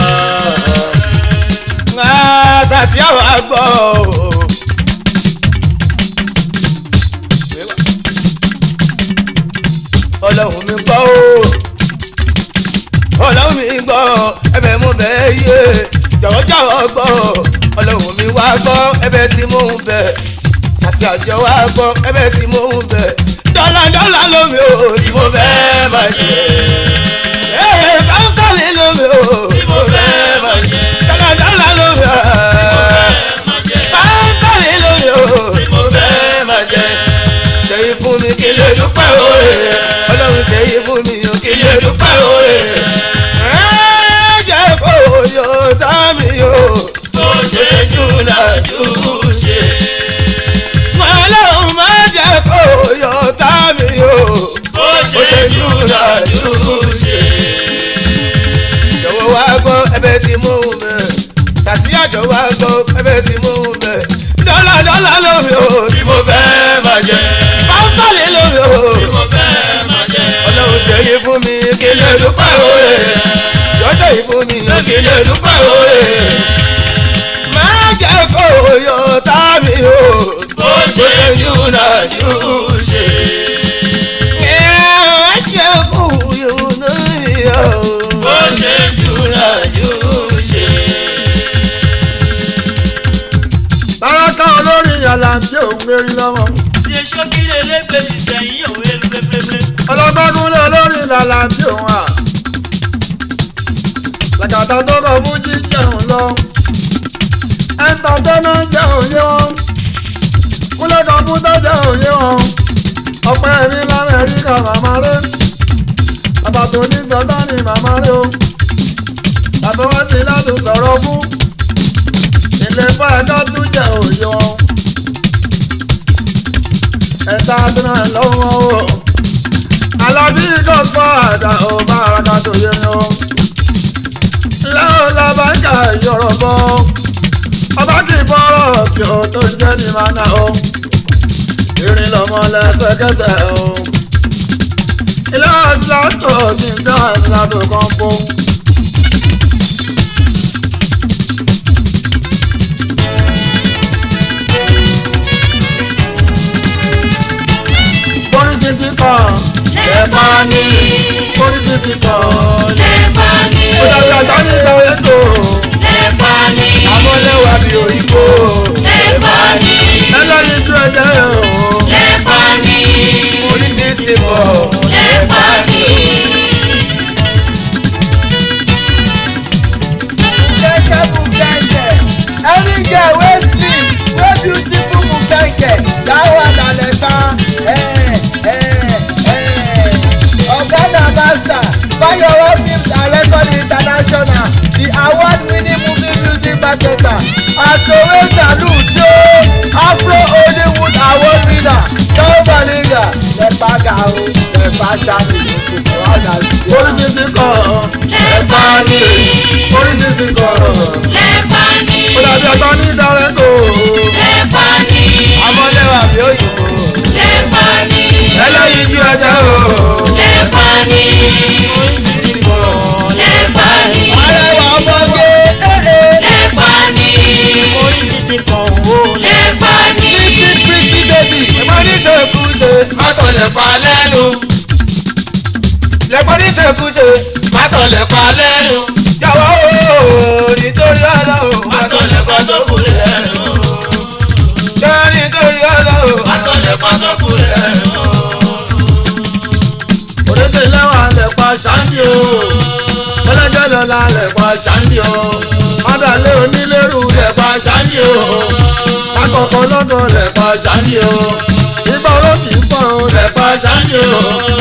o. Sàtì àwọn àgbọ̀ o. Ọlọ́run mi gbọ́ o. Ọlọ́run mi gbọ́ ẹbẹ̀ mo bẹ̀ yé. Jọ̀wọ́ jọ̀wọ́ gbọ́ Ọlọ́run mi wá gbọ́ ẹbẹ̀ tí mò ń bẹ̀. Sàtì àjọ wá gbọ́ ẹbẹ̀ tí mò ń bẹ̀. Dọ́là dọ́là lómi o tí mo fẹ́ bàjẹ́. Ee kánsálì lómi o tí mo fẹ́ bàjẹ́. Dọ́là dọ́là lómi o. Kánsálì lómi o tí mo fẹ́ bàjẹ́. Ṣèyí fún mi kí lè dúpẹ́ òye. Ọlọ́run ṣèyí fún mi o kí lè dúpẹ́ òye. Ẹ jẹ́ kó yọ tá mi o. bó ṣe júnà jù ṣe. Ọlọ́run má jẹ́ kó yọ tá mi o. bó ṣe júnà yìí fún mi kí lè dúpẹ́ òye yọ̀ọ́sẹ̀ yìí fún mi kí lè dúpẹ́ òye má jẹ́ kó yọ tàbí o bó ṣe yúnà jù ṣe. má jẹ́ kó yọ náà bó ṣe yúnà jù ṣe. Báràkà olórin yàrá tí òun lérí lọ́wọ́. ṣe ṣókílẹ̀ lẹ́gbẹ̀ẹ́ ìsẹ̀yìn òwe lẹ́gbẹ̀ẹ́. ọlọ́gbọ́dúnlé olórin làlà tí òun à. làkàtà tó kọ fún jíjẹun lọ. ẹ̀ńtà tó náà jẹ́ òye wọn. kúlẹ̀ kọ̀ǹpútà jẹ́ òye wọn. ọ̀pẹ́ mi lamẹ́ríkà màmá rẹ̀. bàbá tó ní sọ́dánì màmá rẹ̀ o. bàbá wọn ti láti sọ̀rọ̀ fún. ilé fáadá tún jẹ́ òye wọn. ẹ̀ta tó náà lọ́wọ́ o alábí dọ́gbọ́ àdá ò bá ara tó yẹ ni ó. lẹ́wọ̀n làbáńkà yọ̀rọ̀ bọ́ ọba kì í bọ́rọ̀ kí o tó jẹ́ ní mana o. irin lọmọ lẹ́sẹ̀kẹsẹ̀ o. ilé ọ̀sán tó ní dáadáa tó kàn fún. Borí sisi kan, lẹ́pọ̀ ni borí sisi kan. lẹ́pọ̀ ni Ó dàbí àgbá nígbà ètò. lẹ́pọ̀ ni amọ̀lẹ́wà bí òyìnbó. lẹ́pọ̀ ni ẹlẹ́yin tí ẹ jẹ́ o. lẹ́pọ̀ ni oníṣẹ́ṣe bọ̀. lẹ́pọ̀ ni. Bukeke bukeke any girl wey slim wey beautiful bukeke that one na lefa oga na master fayowo films and record international the award winning movie music marketer asowe salute yo afro hollywood award winner john baliga lefa ga o lefa sami ọ̀nà sí Borí sisi kan, lẹ́pọ̀ ni borí sisi kan. lẹ́pọ̀ ni Ó dàbí àgbá nígbà ètò. lẹ́pọ̀ ni amọ̀lẹ́wà bí òyìnbó lẹ́pọ̀ ni ẹlẹ́yin ju ẹja o. lẹ́pọ̀ ni lẹ́pọ̀ ni arẹwà ọmọge ee. lẹ́pọ̀ ni lẹ́pọ̀ ni. pretty pretty baby. ẹ̀gbọ́n ní ṣèkúṣe. má sọ lẹ́pa lẹ́nu lẹ́gbọ́n ní ṣèkúṣe. má sọ lẹ́pa lẹ́nu jọ̀wọ́ o nítorí ọlọ́run. má sọ lẹ́pa tó kù lẹ́nu jọ̀wọ́ nítorí ọlọ́run. má sọ lẹ́pa tó kù lẹ́nu. Òrèké lẹ́wọ̀n lẹ̀pa ṣáńdì o. Ẹlẹ́jẹ̀ lọ́la lẹ̀pa lẹ́pa ṣáńdì o Mádàlé onílérú lẹ́pa ṣáńdì o Akọ̀kọ̀ lọ́dọ̀ lẹ̀. lẹ́pa ṣáńdì o Ìgbà oró kì í pọ̀ o. lẹ́pa ṣáńdì o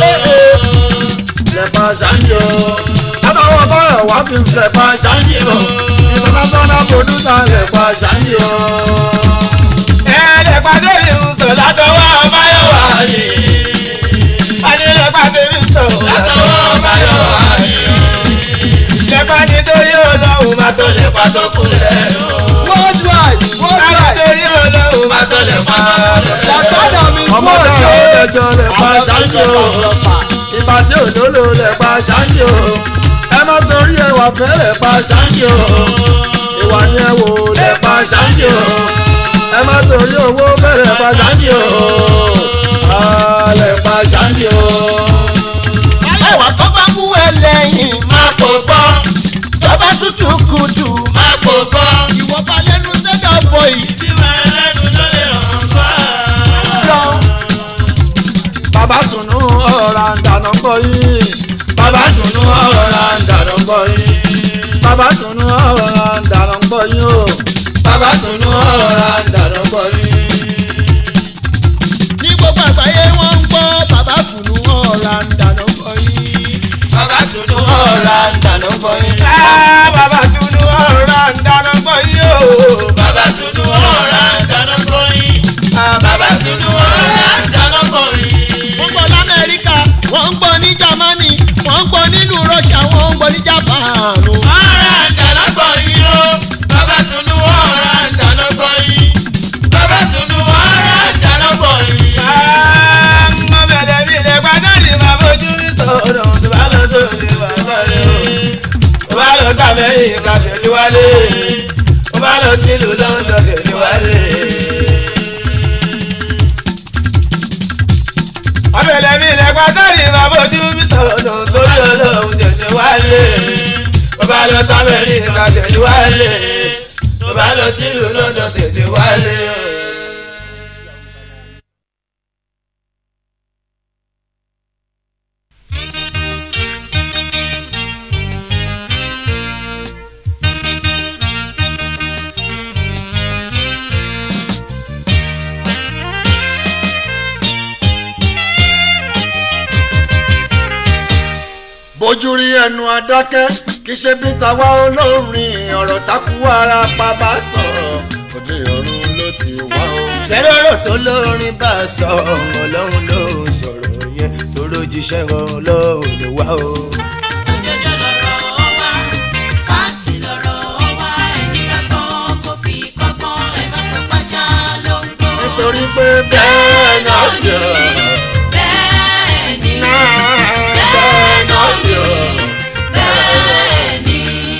lẹ́pa ṣáńdì o Látọwọ́ bọ́ọ̀rọ̀ wá fi ń filẹ̀. lẹ́pa ṣáńdì o International producer lẹ̀. lẹ́pa ṣáńdì o ẹ̀ẹ́dẹ̀gbàdé mi ń sọ látọwọ́ báyọ̀ wá ní adélẹ́gbàdé mi ń sọ látọwọ́ báyọ̀ wá ní lẹ́gbà nítorí ọlọ́run máa má sọ sọ lẹ́pa tó kù lẹ́nu worldwide worldwide nítorí ọlọ́run má sọ lẹ́pa tó kù lẹ́nu. làkàdà mi Ọmọdé fún àwọn ọjọ́ ẹjọ́ lẹ̀pa ṣáńdì o. Ìbàdí òdòló lẹ̀pa ṣáńdì o. Ẹ má torí ẹwà fẹ́ lẹ̀pa ṣáńdì o. Ìwà ni ẹ wò lẹ̀pa ṣáńdì o. Ẹ má torí owó fẹ́ lẹ̀pa ṣáńdì o. Ah, Lẹ̀pa ṣáńdì o. ẹwà tó bá mú ẹ lẹ́yìn má kò gbọ́ tó bá tútù kùtù má kò gbọ́ ìwọ bá lẹ́nu sẹ́dọ̀ bọ̀ yìí tí màá lẹ́nu ló lè ràn gbọ́. lọ. Bàbá tùnú ọ̀rọ̀ àǹdànà ń bọ̀ yìí. bàbá tùnú ọ̀rọ̀ ra ń dàrọ̀ gbọ́ yín. Bàbá tùnú ọ̀rọ̀ àǹdànà ń bọ̀ yìí o. bàbá tùnú ọ̀rọ̀ ra ń dàrọ̀ gbọ́ yín. ní gbogbo àgbáyé wọ́n ń gbọ́ bàbá fùnú ọ̀la ń dáná kọ́ yín. bàbá tùnú ọ̀rọ̀ ra ń dàrọ̀ gbọ́ yín. bàbá fùnú ọ̀la ń dáná kọ́ yín o. bàbá tùnú ọ̀rọ̀ ra ń dàrọ̀ gbọ́ yín. bàbá tùnú ọ̀rọ̀ ra ń dàrọ̀ gbọ́ yín. wọ́n gbọ́ lamẹ́ríkà wọ́n ń gbọ́ ní jámánì wọ́n ń gbọ́ nílùú rọ́ṣà wọ́n ń gbọ́ ní jápáànù. ọ̀rọ̀ ń dàrọ̀ gbọ́ yín o. bàbá tùnú ọ̀rọ̀ ra ń dàrọ̀ gbọ́ yín. bàbá tùnú ọ̀rọ̀ ra ń dàrọ̀ gbọ́ yín. ọmọ bẹ̀rẹ̀ mi lè gbádùn ní bàbá ojú mi sọ̀rọ̀. amẹ́ríkà tẹ̀lé wálé ó bá lọ sílùú london tẹ̀lé wálé. abẹ́lẹ̀ mi lẹ́gbàá sáré máa bójú mi sọ̀rọ̀ torí ọlọ́run tẹ̀lé wálé ó bá lọ sí amẹ́ríkà tẹ̀lé wálé ó bá lọ sílùú london tẹ̀lé wálé. bójú rí ẹnu adákẹ́ kì í ṣe bí tàwa olórin ọ̀rọ̀ takú ara pa bá sọ̀rọ̀ òde ọ̀run ló ti wá o. tẹ́lọ̀rọ̀ tó lórin bá sọ ọlọ́run ló ń sọ̀rọ̀ yẹn tó lójíṣẹ́ ọlọ́run ló wá o. Òdodo lọ̀rọ̀ wa, fáǹtì lọ̀rọ̀ wa, ẹni bá gbọ́ kó fi kọ́gbọ́n, ẹ má sọ pàjá ló ń gbọ́. nítorí pé bẹ́ẹ̀ náà yọ Bẹ́ẹ̀ ni, bẹ́ẹ̀ náà yọ. bẹ́ẹ̀ ni.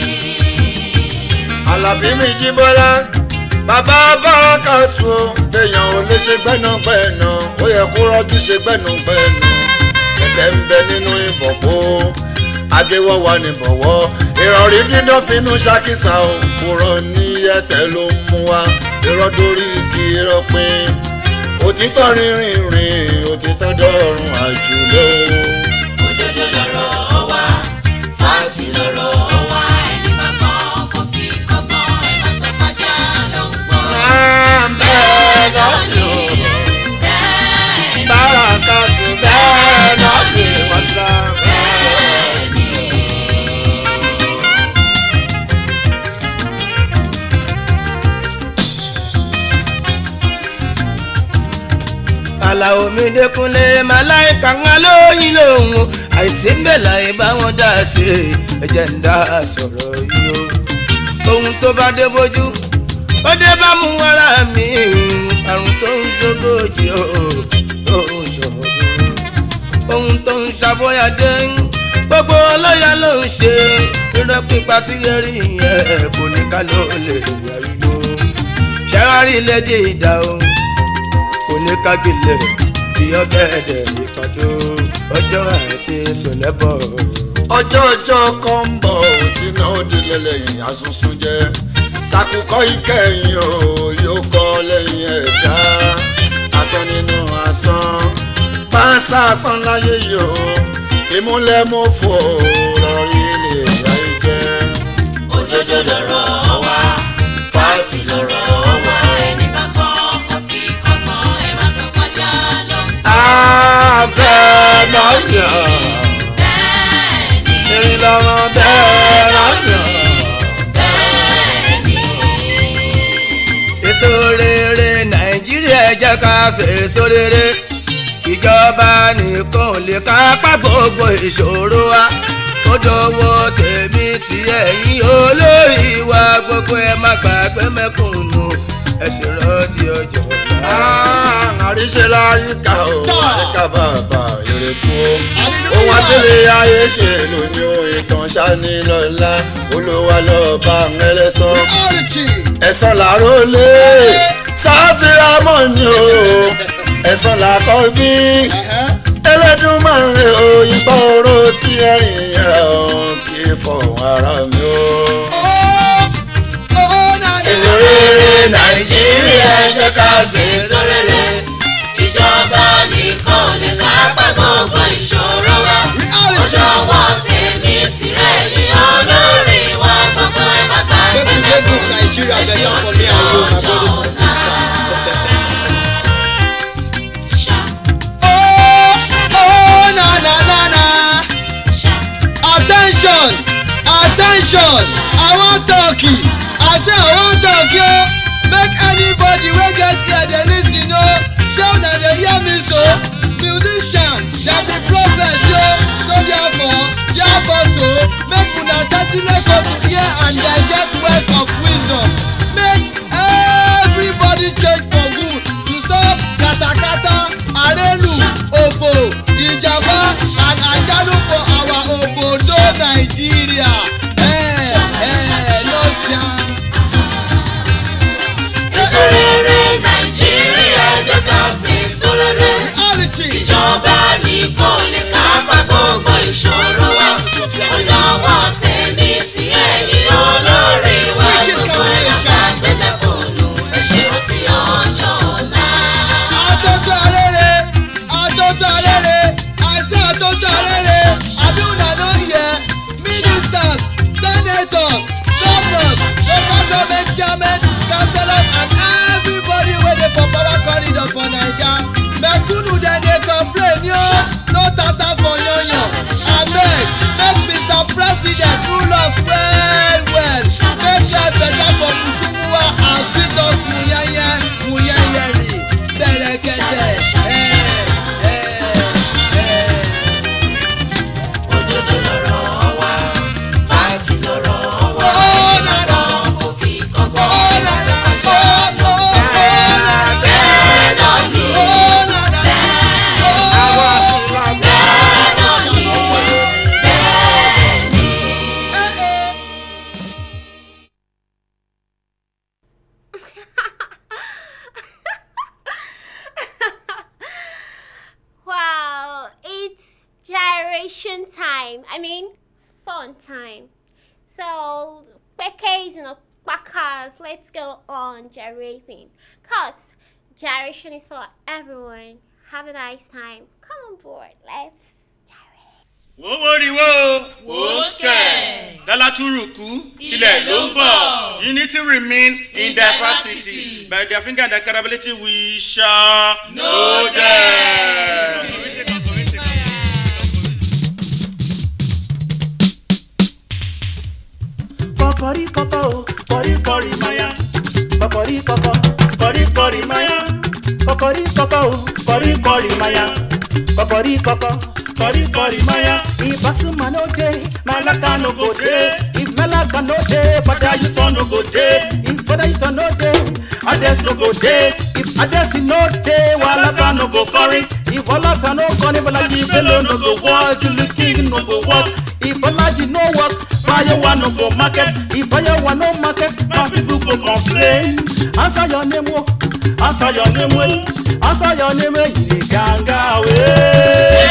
Àlàbí mi jí bọ́lá bàbá báràkà tù ó èèyàn ò lè ṣe gbẹ́nàgbẹ́nà ó yẹ kó rọ́jú ṣe gbẹ́nàgbẹ́nà kẹ̀kẹ́ ń bẹ nínú ìbọ̀pọ̀ agéwọ́ wa ní bọ̀wọ́ ìrọ̀rí dídán finú ṣàkísà ó kúrọ̀ ní ẹ̀tẹ̀ ló ń mú wa irọ́ dórí igi irọ́ pín òtítọ́ rìnrìn rìn òtítọ́ dọ̀rùn àjùlọ. Òdodo lọ̀rọ̀ wa, fáǹtì lọ̀rọ̀ wa, ẹni bá gbọ́ kó fi kọ́gbọ́n, ẹ má sọ pàjá ló ń gbọ́. bẹ́ẹ̀ náà yọ Bẹ́ẹ̀ ni, báràkà tù bẹ́ẹ̀ náà yọ wàsílà. bẹ́ẹ̀ ni. àlàó mi dẹkùnlé màláìka ńlá lóyún lòun àìsí ń bẹ̀ láì bá wọn dá sí i ẹ̀jẹ̀ ń dá sọ̀rọ̀ yìí o ohun tó bá dé bójú ó dé bá mú ara mi àrùn tó ń ṣogójì o tó ń ṣọ̀dún ohun tó ń ṣàbọ̀yàdé gbogbo ọlọ́yà ló ń ṣe rírọ́ pípa tí yẹrí yẹn kò ní ká ló lè yàrá ṣẹ́wárí lédè ìdá o kò ní kágilẹ̀ bí ọ̀gẹ̀dẹ̀ ìpàdó ọjọ́ àti sọ̀lẹ́bọ̀. ọjọ́ ọjọ́ kan ń bọ̀ ò tí náà ó di lẹ́lẹ́yìn asunsun jẹ́ takùkọ ìkẹyìn o yóò kọ́ lẹ́yìn ẹ̀dá asán nínú asán pàṣẹ asán láyé yìí o ìmúlẹ̀mọ́fò lọ́rí ilé ìyá ìjẹ́. Òdodo lọ̀rọ̀ wa, fáǹtì lọ̀rọ̀ wa, ẹni bá gbọ́ kó fi kọ́gbọ́n, ẹ má sọ pàjá ló ń gbọ́. abẹ́ náà yọ Bẹ́ẹ̀ ni, irin lọ́mọ bẹ́ẹ̀ náà yọ. bẹ́ẹ̀ ni. èso rere nàìjíríà jẹ́ ká ṣe èso rere ìjọba nìkan ò lè kápá gbogbo ìṣòro wa ó dọwọ́ tèmi tí ẹ̀yin olórí wa gbogbo ẹ má gbàgbé mẹ́kùnún ẹ ṣe rántí ọjọ́ ọ̀la. àríṣe láríkà o àríkà bàbá ìrèkú o ohun adélé ayé ṣe lóní o ìtàn ṣáni lọ́la olówó lọ́ba ẹlẹ́sàn ẹ̀sán làárọ̀ lé sáàtì rámọ̀nì o ẹ̀sán làkọ́ bí ẹlẹ́dùnmáre o ìgbà oró tí ẹ̀rìn yẹn o kì í fọ̀hún ara mi o. èso rere nàìjíríà jẹ́ ká ṣe èso rere. ìjọba nìkan lè kápá gbogbo ìṣòro wa ọjọ́ wọn tèmi tirẹ̀ yìí olórí wa gbogbo ẹ̀ má gbàgbé lẹ́kùn ẹ̀ṣẹ̀ ọtí ọjọ́ ọ̀la. Oh, na na na na. Attention, attention. I wan talk you. I say I wan talk you. Make anybody wey get ear dey lis ten o. Shey una dey hear me so? Musician dem be prophet o. So therefore, therefore so, make una tatile go to hear and digest words of wisdom. Make everybody change for good to stop katakata, arelu, ofo, ìjàmbá and àjálù for our obodo Nigeria. Eh, eh, well for naija mẹ̀kúnnù dem dey complain yo no tata for yanyan abeg make mr president rule us well well make life better for mutuwa and sweet us muyeye muyeyeli bẹ̀rẹ̀kẹ̀tẹ̀ ẹ̀ ẹ̀ ẹ̀. òdodo lọ̀rọ̀ wa fáàtì lọ̀rọ̀ wa Oh, na, na. kò fi kọ́kọ́ Oh, na, na. ìsọ̀kọjá Oh, oh, oh, na, na. bẹ́ẹ̀ náà ni Oh, na, na, na. Oh. bẹ́ẹ̀ náà ni bẹ́ẹ̀ ni. Wow, it's gyration time. I mean, fun time. So, Becky's, you know, backers, let's go on gyrating. Cause gyration is for everyone. Have a nice time. Come on board. Let's gyrate. wọ́wọ́rìwọ́ wòókẹ́ dálátúrùkú ilẹ̀ ló ń bọ̀ unity remain in diversity by their finger and their capability we shall know them. Kọ̀kọ̀rí kọ̀kọ̀ o, kọ̀rí kọ̀rí máyà. Kọ̀kọ̀rí kọ̀kọ̀, kọ̀rí kọ̀rí máyà. Kọ̀kọ̀rí kọ̀kọ̀ o, kọ̀rí kọ̀rí máyà. Kọ̀kọ̀rí kọ̀kọ̀, kọ̀rí kọ̀rí máyà. If Basuma no dey, Malaka no go dey. If Malaka no dey, Fada Yuton no go dey. If Fada Yuton no dey, Ades no go dey. If Ades no dey, Walata no go curry. If Walata no curry, Balaji Bello no go work. Julie King no go work. If Balaji no work, Fayewa no go market. If Fayewa no market, my people go complain. Answer your name, oh. Answer your name, well. Answer your name, eh. You dey ganga away.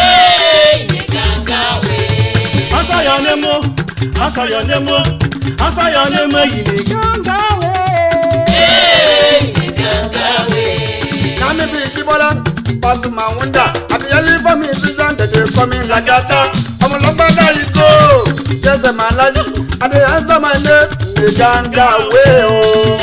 Answer your name, oh. Answer your name, oh. Answer your name, eh. You dey ganga away. Nami bi Jibola, Pasuma Wunda, Abiyali for me, Susan, they dey call me Lagata. Ọmọlọ́gbádá yìí kó, Jẹ́sẹ̀ máa láyé, Adé answer my name, ní ganga way o.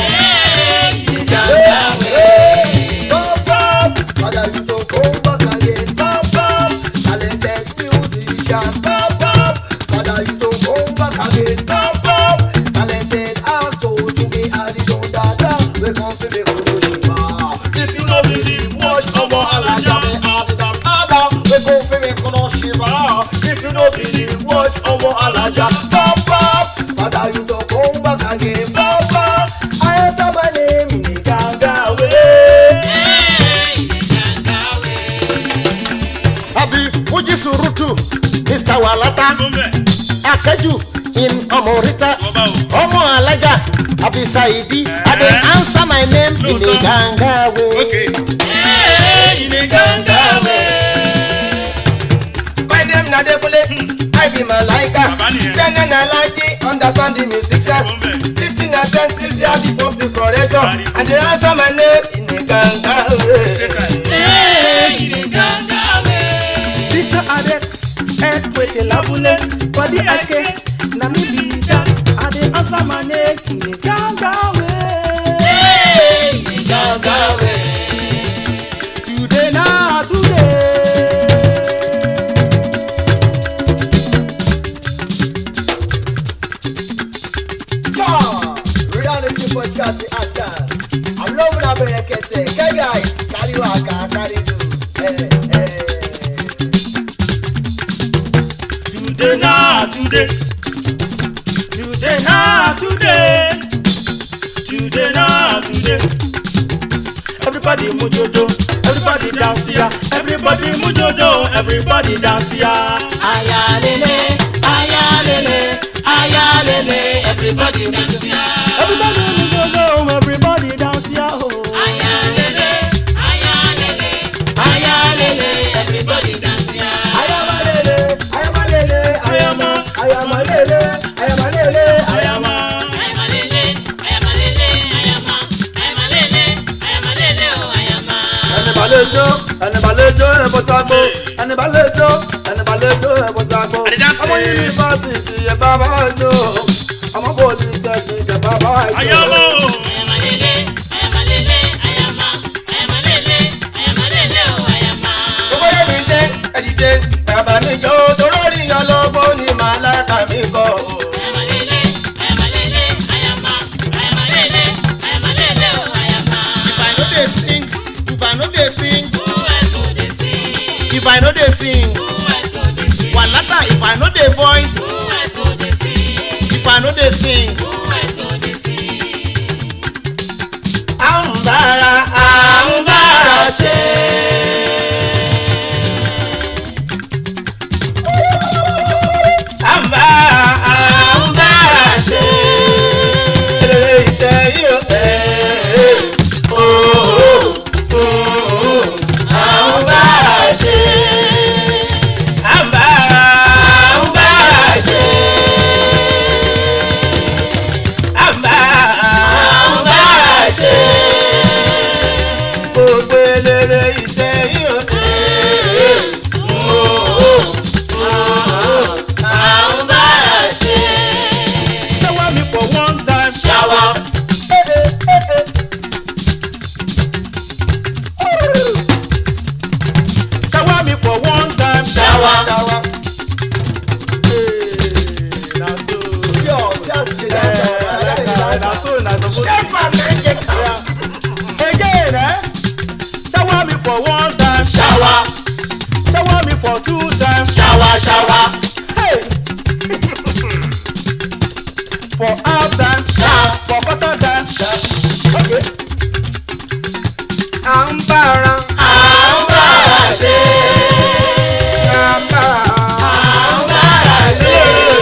Pop up, Father you to come back again. Pop up, talented musician. Pop up, Father you to come back again. Pop up, talented actor to be added on dada. We come to the Kuroshima. If you no believe, watch Omo Alaja me added on dada. We come to the Kuroshima. If you no believe, watch Omo Alaja. Pop up, Father you to come back again. Pop up, I answer my name in the Ganga way. àbí fújì sùrùtù mr walata akẹ́jù in ọmọrita ọmọ alájà àbí saidi àbí answer my name in a ganga way. My name na Debole, I be Malaika. Send na Laji, understand the music set. Listen attentive, there be positive correction. And they answer my name in a ganga way. Mr. Adex, head with the labule, body ake, na me be that. I dey answer my name in a ganga way. Today na today. Sure, reality for chatty atta. I'm loving a berekete. Okay guys, carry waka, carry do. Eh, eh. Today na today. Today na today. Today na today. Everybody mujojo, everybody dance here. Everybody mujojo, everybody dance here. Ayalele, ayalele, ayalele, everybody dance ya. Everybody mujojo, everybody dance here. Oh. Ayalele, ayalele, ayalele, everybody dance ya. Ayamalele, ayamalele, Ayama, ayamalele, ayamalele, ayama. Ayamalele, ayamalele, ayama, ayamalele, ayamalele, oh ayama. Ẹni bá lè jó, ẹni bá lè jó ẹ̀ bọ́ ságbó. Ẹni bá lè jó, ẹni bá lè jó ẹ̀ bọ́ ságbó. Àdìdásí. Ọmọ yunifásitì ẹ̀ bá bá jó. Ọmọ polytechnic ẹ̀ bá bá jó. ayọ́mọ́ Ayamalele, ayamalele, ayama, ayamalele, if i no dey voice if i no dey sing. à ń bára à ń bára ṣe. à ń bára à ń bára ṣe. eré iṣẹ́ yìí ó ẹ̀ ooo à ń bára ṣe. à ń bára à ń bára ṣe. à ń bára à ń bára ṣe. gbogbo eléré iṣẹ́ yìí ó ẹ̀ ooo à ń bára ṣe. Shower me for one time. Shower. Shower me for one time. Shower. Shower. Na so. Yo, see as you dey dance, I like the Na dance. so na suppose. Again, eh? Shower me for one time. Shower. Shower me for two times. Shower. Shower. Hey. for half time. Shower. For quarter time. Okay. à ń bára À ń bára ṣe. à ń bára. À ń bára ṣe.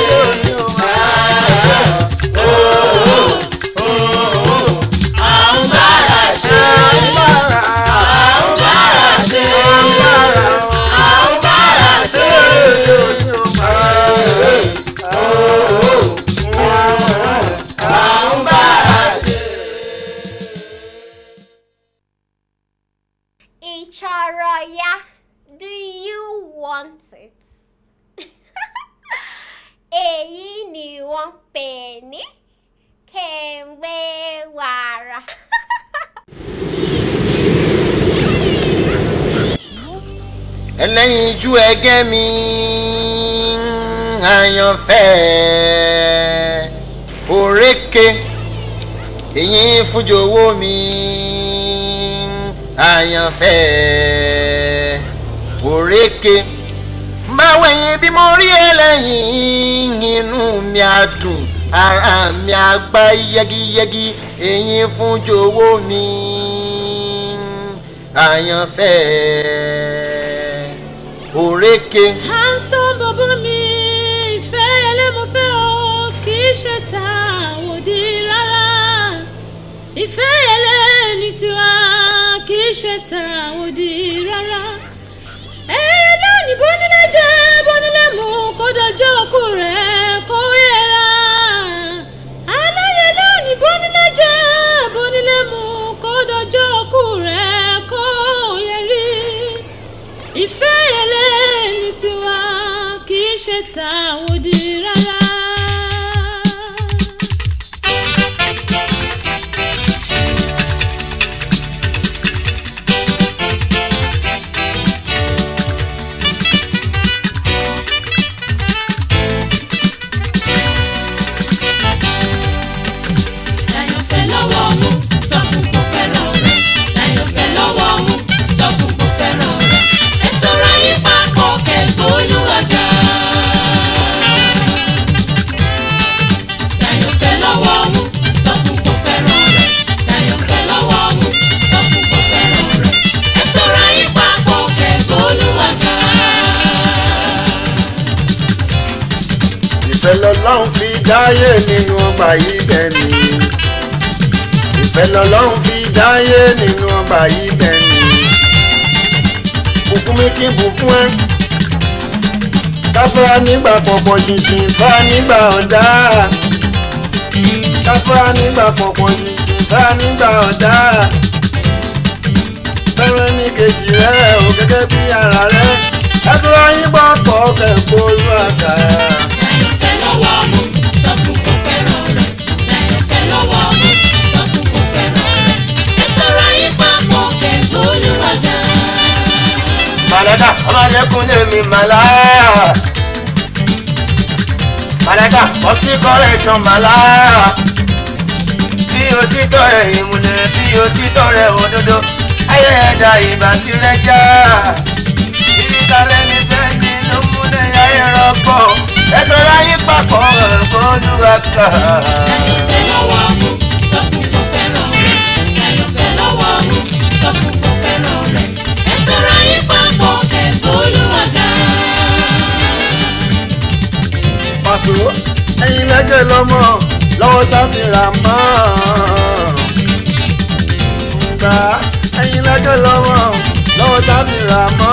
À ń bára ṣe. À ń bára ṣe. À ń bára ṣe. À ń bára ṣe. Icharaya, do you want it? Èyí ni wọ́n pè ní kẹ̀mbẹ́ wàrà. ẹlẹ́yinjú ẹgẹ́ mi àyànfẹ́ òrékè èyí fúnjowó mi àyànfẹ́ òrékè báwo ẹ̀yin bí mo rí ẹlẹ́yìn inú mi á dùn ara mi á gbá yẹ́gíyẹ́gí èyí fúnjowó mi àyànfẹ́ òrékè. handsome bàbá mi ìfẹ́ ẹlẹ́mọ̀fẹ́ o kì í ṣe ta àwòdì rárá ìfẹ́ ẹlẹ́ni tiwa kì í ṣe ta àwòdì rárá ẹlẹ́ni bónílẹ̀ jẹ́ bónílẹ̀ mú kó dọjọ́ òkú rẹ̀ kó yẹra aláyẹ lẹ́ni bónílẹ̀ jẹ́ bónílẹ̀ mú kó dọjọ́ òkú rẹ̀ kó yẹrí ìfẹ́ ẹlẹ́ni tiwa kì í ṣe tàwòdì rárá. Láyọ̀fẹ́ lọ́wọ́ mú sọ fún kò fẹ́ràn rẹ̀. Láyọ̀fẹ́ lọ́wọ́ mú sọ fún kò fẹ́ràn rẹ̀. Ẹ sọ̀rọ̀ yín papọ̀ kẹ́gbẹ́ olúwàgà. Láyọ̀fẹ́ lọ́wọ́ mú sọ fún kò fẹ́ràn rẹ̀. Láyọ̀fẹ́ lọ́wọ́ mú sọ fún kò fẹ́ràn rẹ̀. Ẹ sọ̀rọ̀ yín papọ̀ kẹ́gbẹ́ olúwàgà. ìfẹ́ lọ́lọ́run fi dáyé nínú ọgbà yìí bẹ́ẹ̀ni ìfẹ́ lọ́lọ́run fi dáyé nínú ọgbà yìí bẹ́ẹ̀ni bù fún mi kí n bù fún ẹ káfíńà nígbà pọ̀pọ̀ ṣìnṣìn fá nígbà ọ̀dá káfíńà nígbà pọ̀pọ̀ ṣìnṣìn fá nígbà ọ̀dá fẹ́ràn ní kejì rẹ̀ ò gẹ́gẹ́ bí ara rẹ̀ ẹ tó ráyìn bọ́ pọ̀ kẹ́kọ̀ọ́ olú àkàrà. Láyọ̀fẹ́ lọ́wọ́ mú sọ fún kò fẹ́ràn rẹ̀. Láyọ̀fẹ́ lọ́wọ́ mú sọ fún kò fẹ́ràn rẹ̀. Ẹ sọ̀rọ̀ yín papọ̀ kẹ́gbẹ́ olúwàgà. Màláíkà ọmọdékúnlé mi màláíkà. Màláíkà ọsí kọ́lẹ́ṣọ̀n màláíkà. Bí o sì tọrẹ ìmùlẹ̀ bí o sì tọrẹ òdodo. Ayé ìbá sí rẹ̀ já. Ibi tààrẹ mi fẹ́ ni ló múlẹ̀ ayé rọ. kọ́kọ́ ẹ sọ̀rọ̀ ayé papọ̀ bọ́lúwa ká. Láyọ̀fẹ́ lọ́wọ́ mú sọ fún kò fẹ́ràn rẹ̀. Láyọ̀fẹ́ lọ́wọ́ mú sọ fún kò fẹ́ràn rẹ̀. Ẹ sọ̀rọ̀ ayé papọ̀ kẹ̀kọ́ olúwàgà. pàṣẹ ẹyin lẹ́jẹ̀ lọ́mọ lọ́wọ́ sáfìrà mọ́ gbà ẹyin lẹ́jẹ̀ lọ́mọ lọ́wọ́ sáfìrà mọ́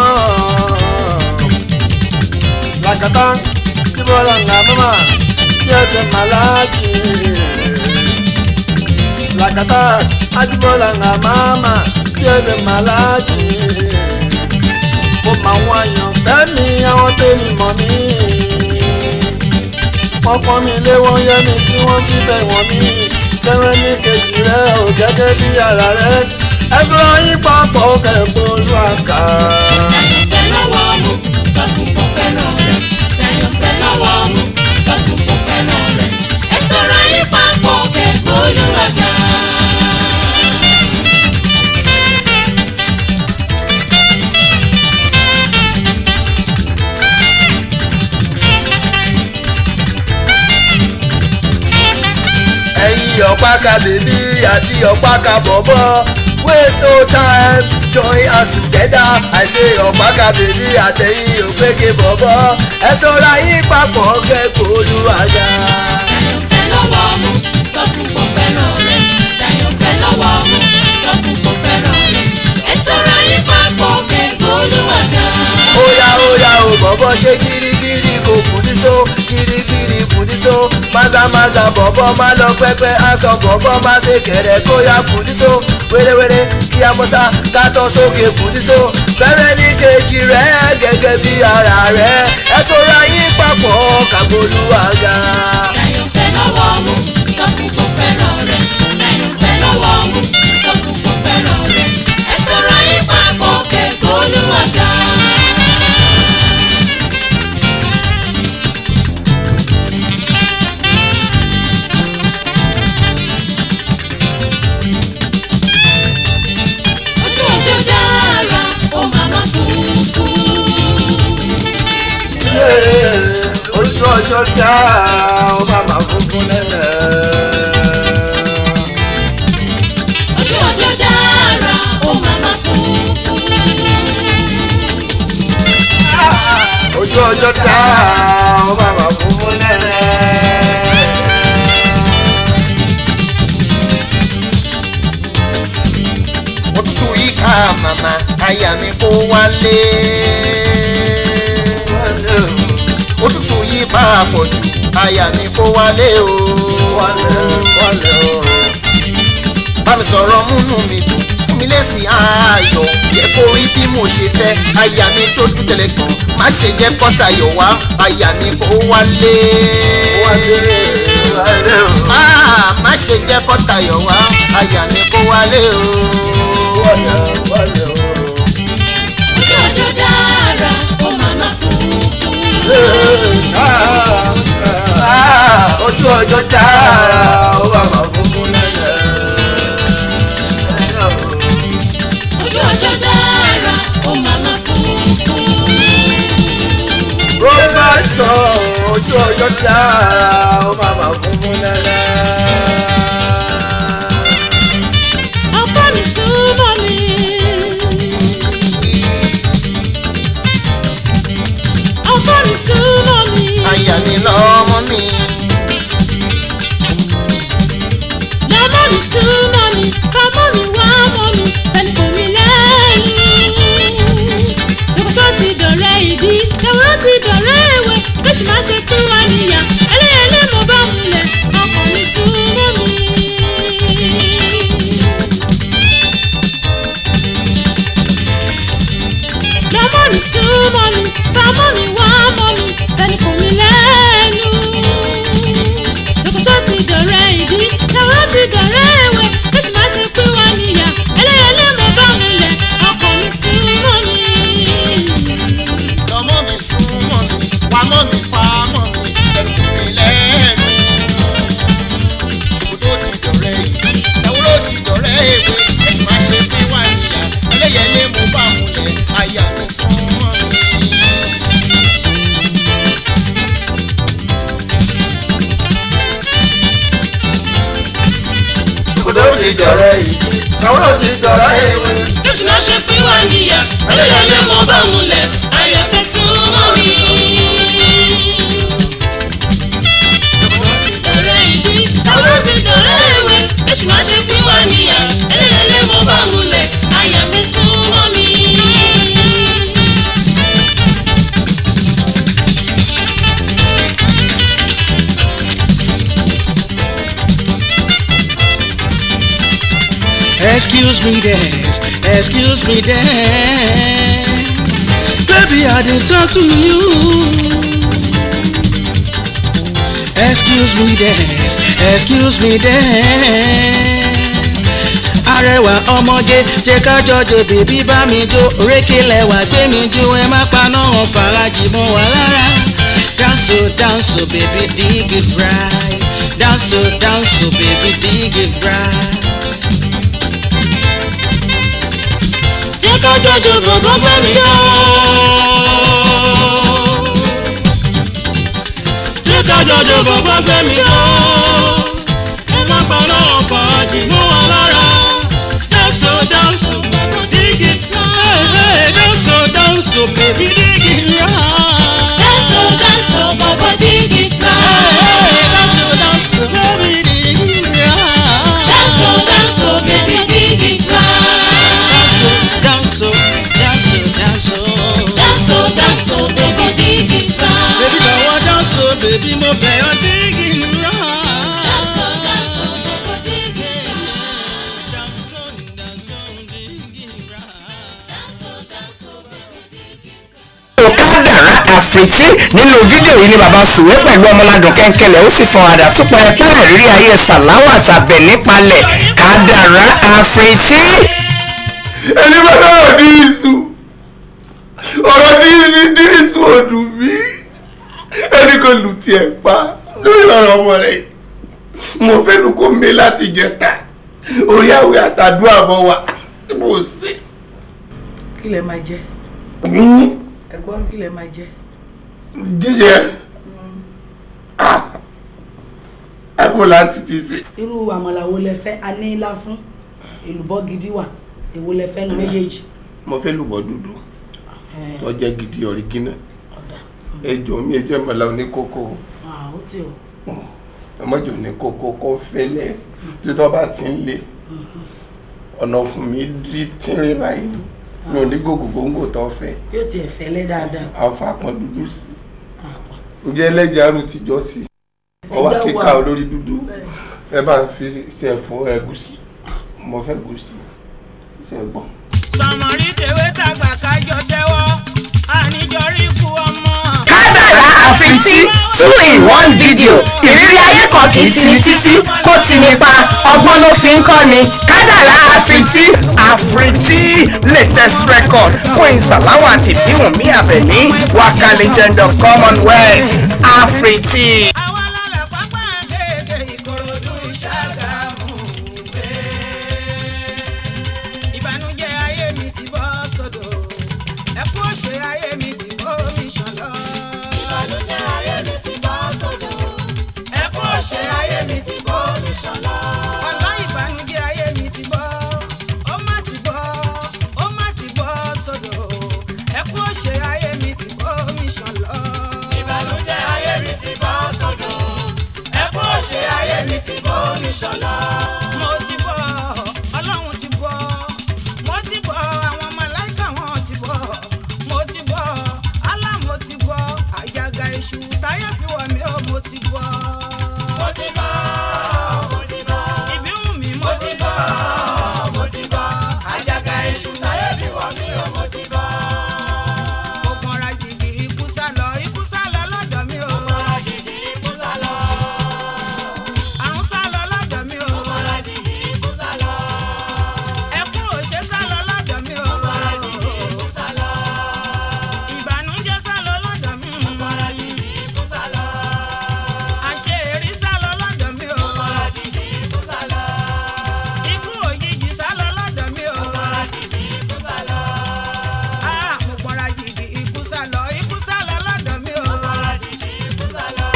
làkàtà kíbọ̀lá ńlá mọ́mà kí ẹsẹ̀ màláàjì làkàtà àjíbọ̀lá ńlá mọ́mà kí ẹsẹ̀ màláàjì mo mọ àwọn àyàn fẹ́ mi àwọn tèmi mọ̀ mí wọ́n pọ́n mi lé wọ́n yẹ́ mi tí wọ́n bí bẹ̀ wọ́n mi fẹ́rẹ́ ní kejì rẹ̀ ò gẹ́gẹ́ bí ara rẹ̀ ẹ sọ̀rọ̀ yín papọ̀ kẹ̀kọ́ olúwàkà. Láyọ̀fẹ́ lọ́wọ́ mú sọ fún kò fẹ́ràn rẹ̀. Láyọ̀fẹ́ lọ́wọ́ mú sọ fún kò fẹ́ràn rẹ̀. Ẹ sọ̀rọ̀ ayé papọ̀ kẹ̀kọ́ olúwàgà. ẹ̀yin ọ̀páka bèbí àti ọ̀páka bọ̀bọ̀ waste no time join us together i say ọ̀páka bèbí àtẹ̀yìn ògbége bọ̀bọ̀ ẹ sọ̀rọ̀ ayé papọ̀ kẹ́kọ̀ọ́ olúwàgà. Láyọ̀fẹ́ lọ́wọ́ mú sọ fún kò fẹ́ràn rẹ̀. Láyọ̀fẹ́ lọ́wọ́ mú sọ fún kò fẹ́ràn rẹ̀. Ẹ sọ̀rọ̀ ayé papọ̀ kẹ̀kọ́ olúwàgà. óyá óyá o bọ̀bọ̀ ṣe kirikiri kò bùdíso kirikiri bùdíso mazamaza bọ̀bọ̀ má lọ pẹ́pẹ́ aṣọ bọ̀bọ̀ má ṣe kẹ̀rẹ̀ kóyá bùdíso wérewére kí amọ́sá kátọ́ sókè bùdíso fẹ́rẹ́ ní kejì rẹ̀ gẹ́gẹ́ bí ara rẹ̀ ẹ sọ̀rọ̀ ayé papọ̀ kàgbọ́lúwàgà. Láyọ̀fẹ́ lọ́wọ́ mú sọ fún kò fẹ́ràn rẹ̀. Láyọ̀fẹ́ lọ́wọ́ mú sọ fún kò fẹ́ràn rẹ̀. Ẹ sọ̀rọ̀ ayé papọ̀ kẹ̀kọ́ olúwàgà. Ojú ọjọ́ dára, ó máa má funfun. ojú ọjọ́ dá ọ bàbá funfun lẹ́lẹ̀. Ojú ọjọ́ dára, ó máa má funfun. ojú ọjọ́ dá ọ bàbá funfun lẹ́lẹ̀. òtútù yìí ká màmá aya mi kó wálé. òtútù yìí bá a pọ̀ jù aya mi kó wálé o. wálé wálé o. bá mi sọ̀rọ̀ múnú mi dùn fún mi lésì ayọ̀ yẹ kó rí bí mo ṣe fẹ́ aya mi tójú tẹ̀lé kan má ṣe jẹ́ kọ́tayọ̀ wá aya mi kó wálé. wálé wálé o. Ah, má ṣe jẹ́ kọ́tayọ̀ wá aya mi kó wálé o. wálé wálé o. Ojú ọjọ́ dára, ó máa má funfun. ojú ọjọ́ dára ó bàbá funfun lẹ́lẹ̀. Ojú ọjọ́ dára, ó máa má funfun. ó bá tọ̀ ojú ọjọ́ dára ó bàbá funfun lẹ́lẹ̀. ọkọ mi súnmọ́ mi. ọkọ mi súnmọ́ mi. aya mi lọ́mọ mi. lọ́mọ mi súnmọ́ mi. fọmọ mi wá mọ́ mi. pẹ̀lú kò mí lẹ́yìn. ṣòkòtò ti dọ̀rẹ́ ìdí. ẹ̀wọ̀n ti dọ̀rẹ́ ìwé. lóṣù máa ṣe pín wá níyà. ẹlẹ́yẹlé mo bá múlẹ̀. ọkọ mi súnmọ́ mi. lọ́mọ mi súnmọ́ mi fámọ́ mi wá mọ́ mi tẹni kò mí lẹ́nu. ṣòkòtò ti dọ̀rẹ́ ìdí ṣàwọ́ ti dọ̀rẹ́ ìwé lóṣù máa ṣe pín wá níyà ẹlẹ́yẹlé mo bá mi lẹ̀ ọkọ mi súnmọ́ mi. lọ́mọ mi súnmọ́ mi wàmọ́ mi fàmọ́ mi ẹ̀rù mi dọ̀rẹ́ ìdí sọ̀rọ̀ ti dọ̀rẹ́ ewé. Jésù náà ṣe pín wá níyà, ẹlẹ́yẹlé mo bá òun lẹ̀, àyàfẹ́ súnmọ́ mi. Dọ̀rẹ́ ìdí, sọ̀rọ̀ ti dọ̀rẹ́ ewé. Jésù náà ṣe pín wá níyà, ẹlẹ́yẹlé mo bá òun lẹ̀, àyàfẹ́ súnmọ́ mi. Excuse me, dance. Excuse me, dance. Baby, I didn't talk to you. Excuse me, dance. Excuse me, dance. Arẹwà ọmọge jẹ́ ká jọjọ bèbí bá mi jó orékè lẹ́wà gbé mi jó ẹ má paná wọn fàájì mọ́ wa lára. Dance oh, dance oh, baby dig it right. Dance oh, dance oh, baby dig it right. Jẹ́ ká jọjọ bọ̀bọ̀ gbé mi yọ. Jẹ́ ká jọjọ bọ̀bọ̀ gbé mi yọ. Ẹ má paná ọkọ̀ àjìmọ́ wa lára. Dance oh, dance oh, bọ̀bọ̀ dig it right. Dance oh, dance oh, baby dig it right. Dance oh, dance oh, bọ̀bọ̀ dig it right. Dance oh, dance oh, baby dig it right. Dance oh, dance oh, baby dig it right. Dance oh, dance oh, dance oh. Dance oh, dance oh, baby dig it right. Baby, báwo dance oh, baby, mo bẹ̀ ọ́ dig it right. Dance oh, dance oh, bọ̀bọ̀ dig it right. Dance oh, dance oh, dig it right. Dance oh, dance oh, baby dig it right. kádàrá àfètí nínú fídíò yìí ni bàbá sùwé pẹ̀lú ọmọládùn kẹ́ńkẹ́lẹ̀ ó sì fọn àdá tún pẹ́rẹpẹ́rẹ rírí ayé sàláwà tàbẹ̀ nípalẹ̀ kádàrá àfètí. ẹni bá náà ní ìsù ọ̀rọ̀ ní ní dírísù ọdún mi ẹni kò lù tiẹ̀ pa lórí ọ̀rọ̀ ọmọ rẹ̀ mo fẹ́ lu kó mi láti jẹta orí àwẹ̀ àtàdúrà mọ́ wa mo sì. kí lẹ máa jẹ ẹ̀gbọ́n kí lẹ máa jẹ. jíjẹ àbò láti ti sè. irú àmàlà wo lẹ fẹ́ a ní ilá fún èlùbọ́ gidi wà èwo lẹ fẹ́ nu méjèèjì. mo fẹ́ lùbọ̀ dúdú tó jẹ́ gidi ọ̀rígínà ẹjọ́ mi ẹjọ́ ìmọ̀lá oníkókó Ah, ó ti o. ọmọjọ oníkókó kó fẹ́lẹ́ tí tó bá ti ń le ọ̀nà fún mi dí tínrín báyìí mi ò ní gògò góńgò tó fẹ́ yóò tiẹ̀ fẹ́lẹ́ dáadáa. àfa kan dúdú sí ǹjẹ́ ẹlẹ́jà arú tìjọ́ sí ọwọ́ Ẹja kíkà wà. olórí dúdú ẹ bá ń fi ṣe ẹ̀fọ́ ẹ̀gúsí mo fẹ́ gúsí ṣe gbọ́n. sọmọrí tèwé tàgbà kájọ tẹ́wọ́ àníjọrí ku ọmọ. kádàrá àfètí two in one video ìrírí ayé kan kì í tini títí kó tini pa ọgbọ́n ló fi ń kọ́ ni kádàrá àfètí. àfètí latest record queen salawa àti bíwùnmí àbẹ̀ní waka legend of commonwealth àfètí. àwa lálẹ́ pápá kéèké ìkòròdú ìṣàgámù gbé. ìbànújẹ́ ayé mi ti bọ́ sọ́dọ̀ ẹkú òṣè ayé mi ti bọ́ mi ṣọlọ. Ìbànújẹ́ ayé mi ti bọ́ sódò. ẹkú òṣè ayé mi ti bọ́ mi ṣọlọ. ọ̀nà ìbànújẹ́ ayé mi ti bọ́ ó má ti bọ́ ó má ti bọ́ sọ́dọ̀ ẹkú òṣè ayé mi ti bọ́ mi ṣọlọ. Ìbànújẹ́ ayé mi ti bọ́ sódò. Ẹkún òṣè ayé mi ti bọ́ mi ṣọlọ.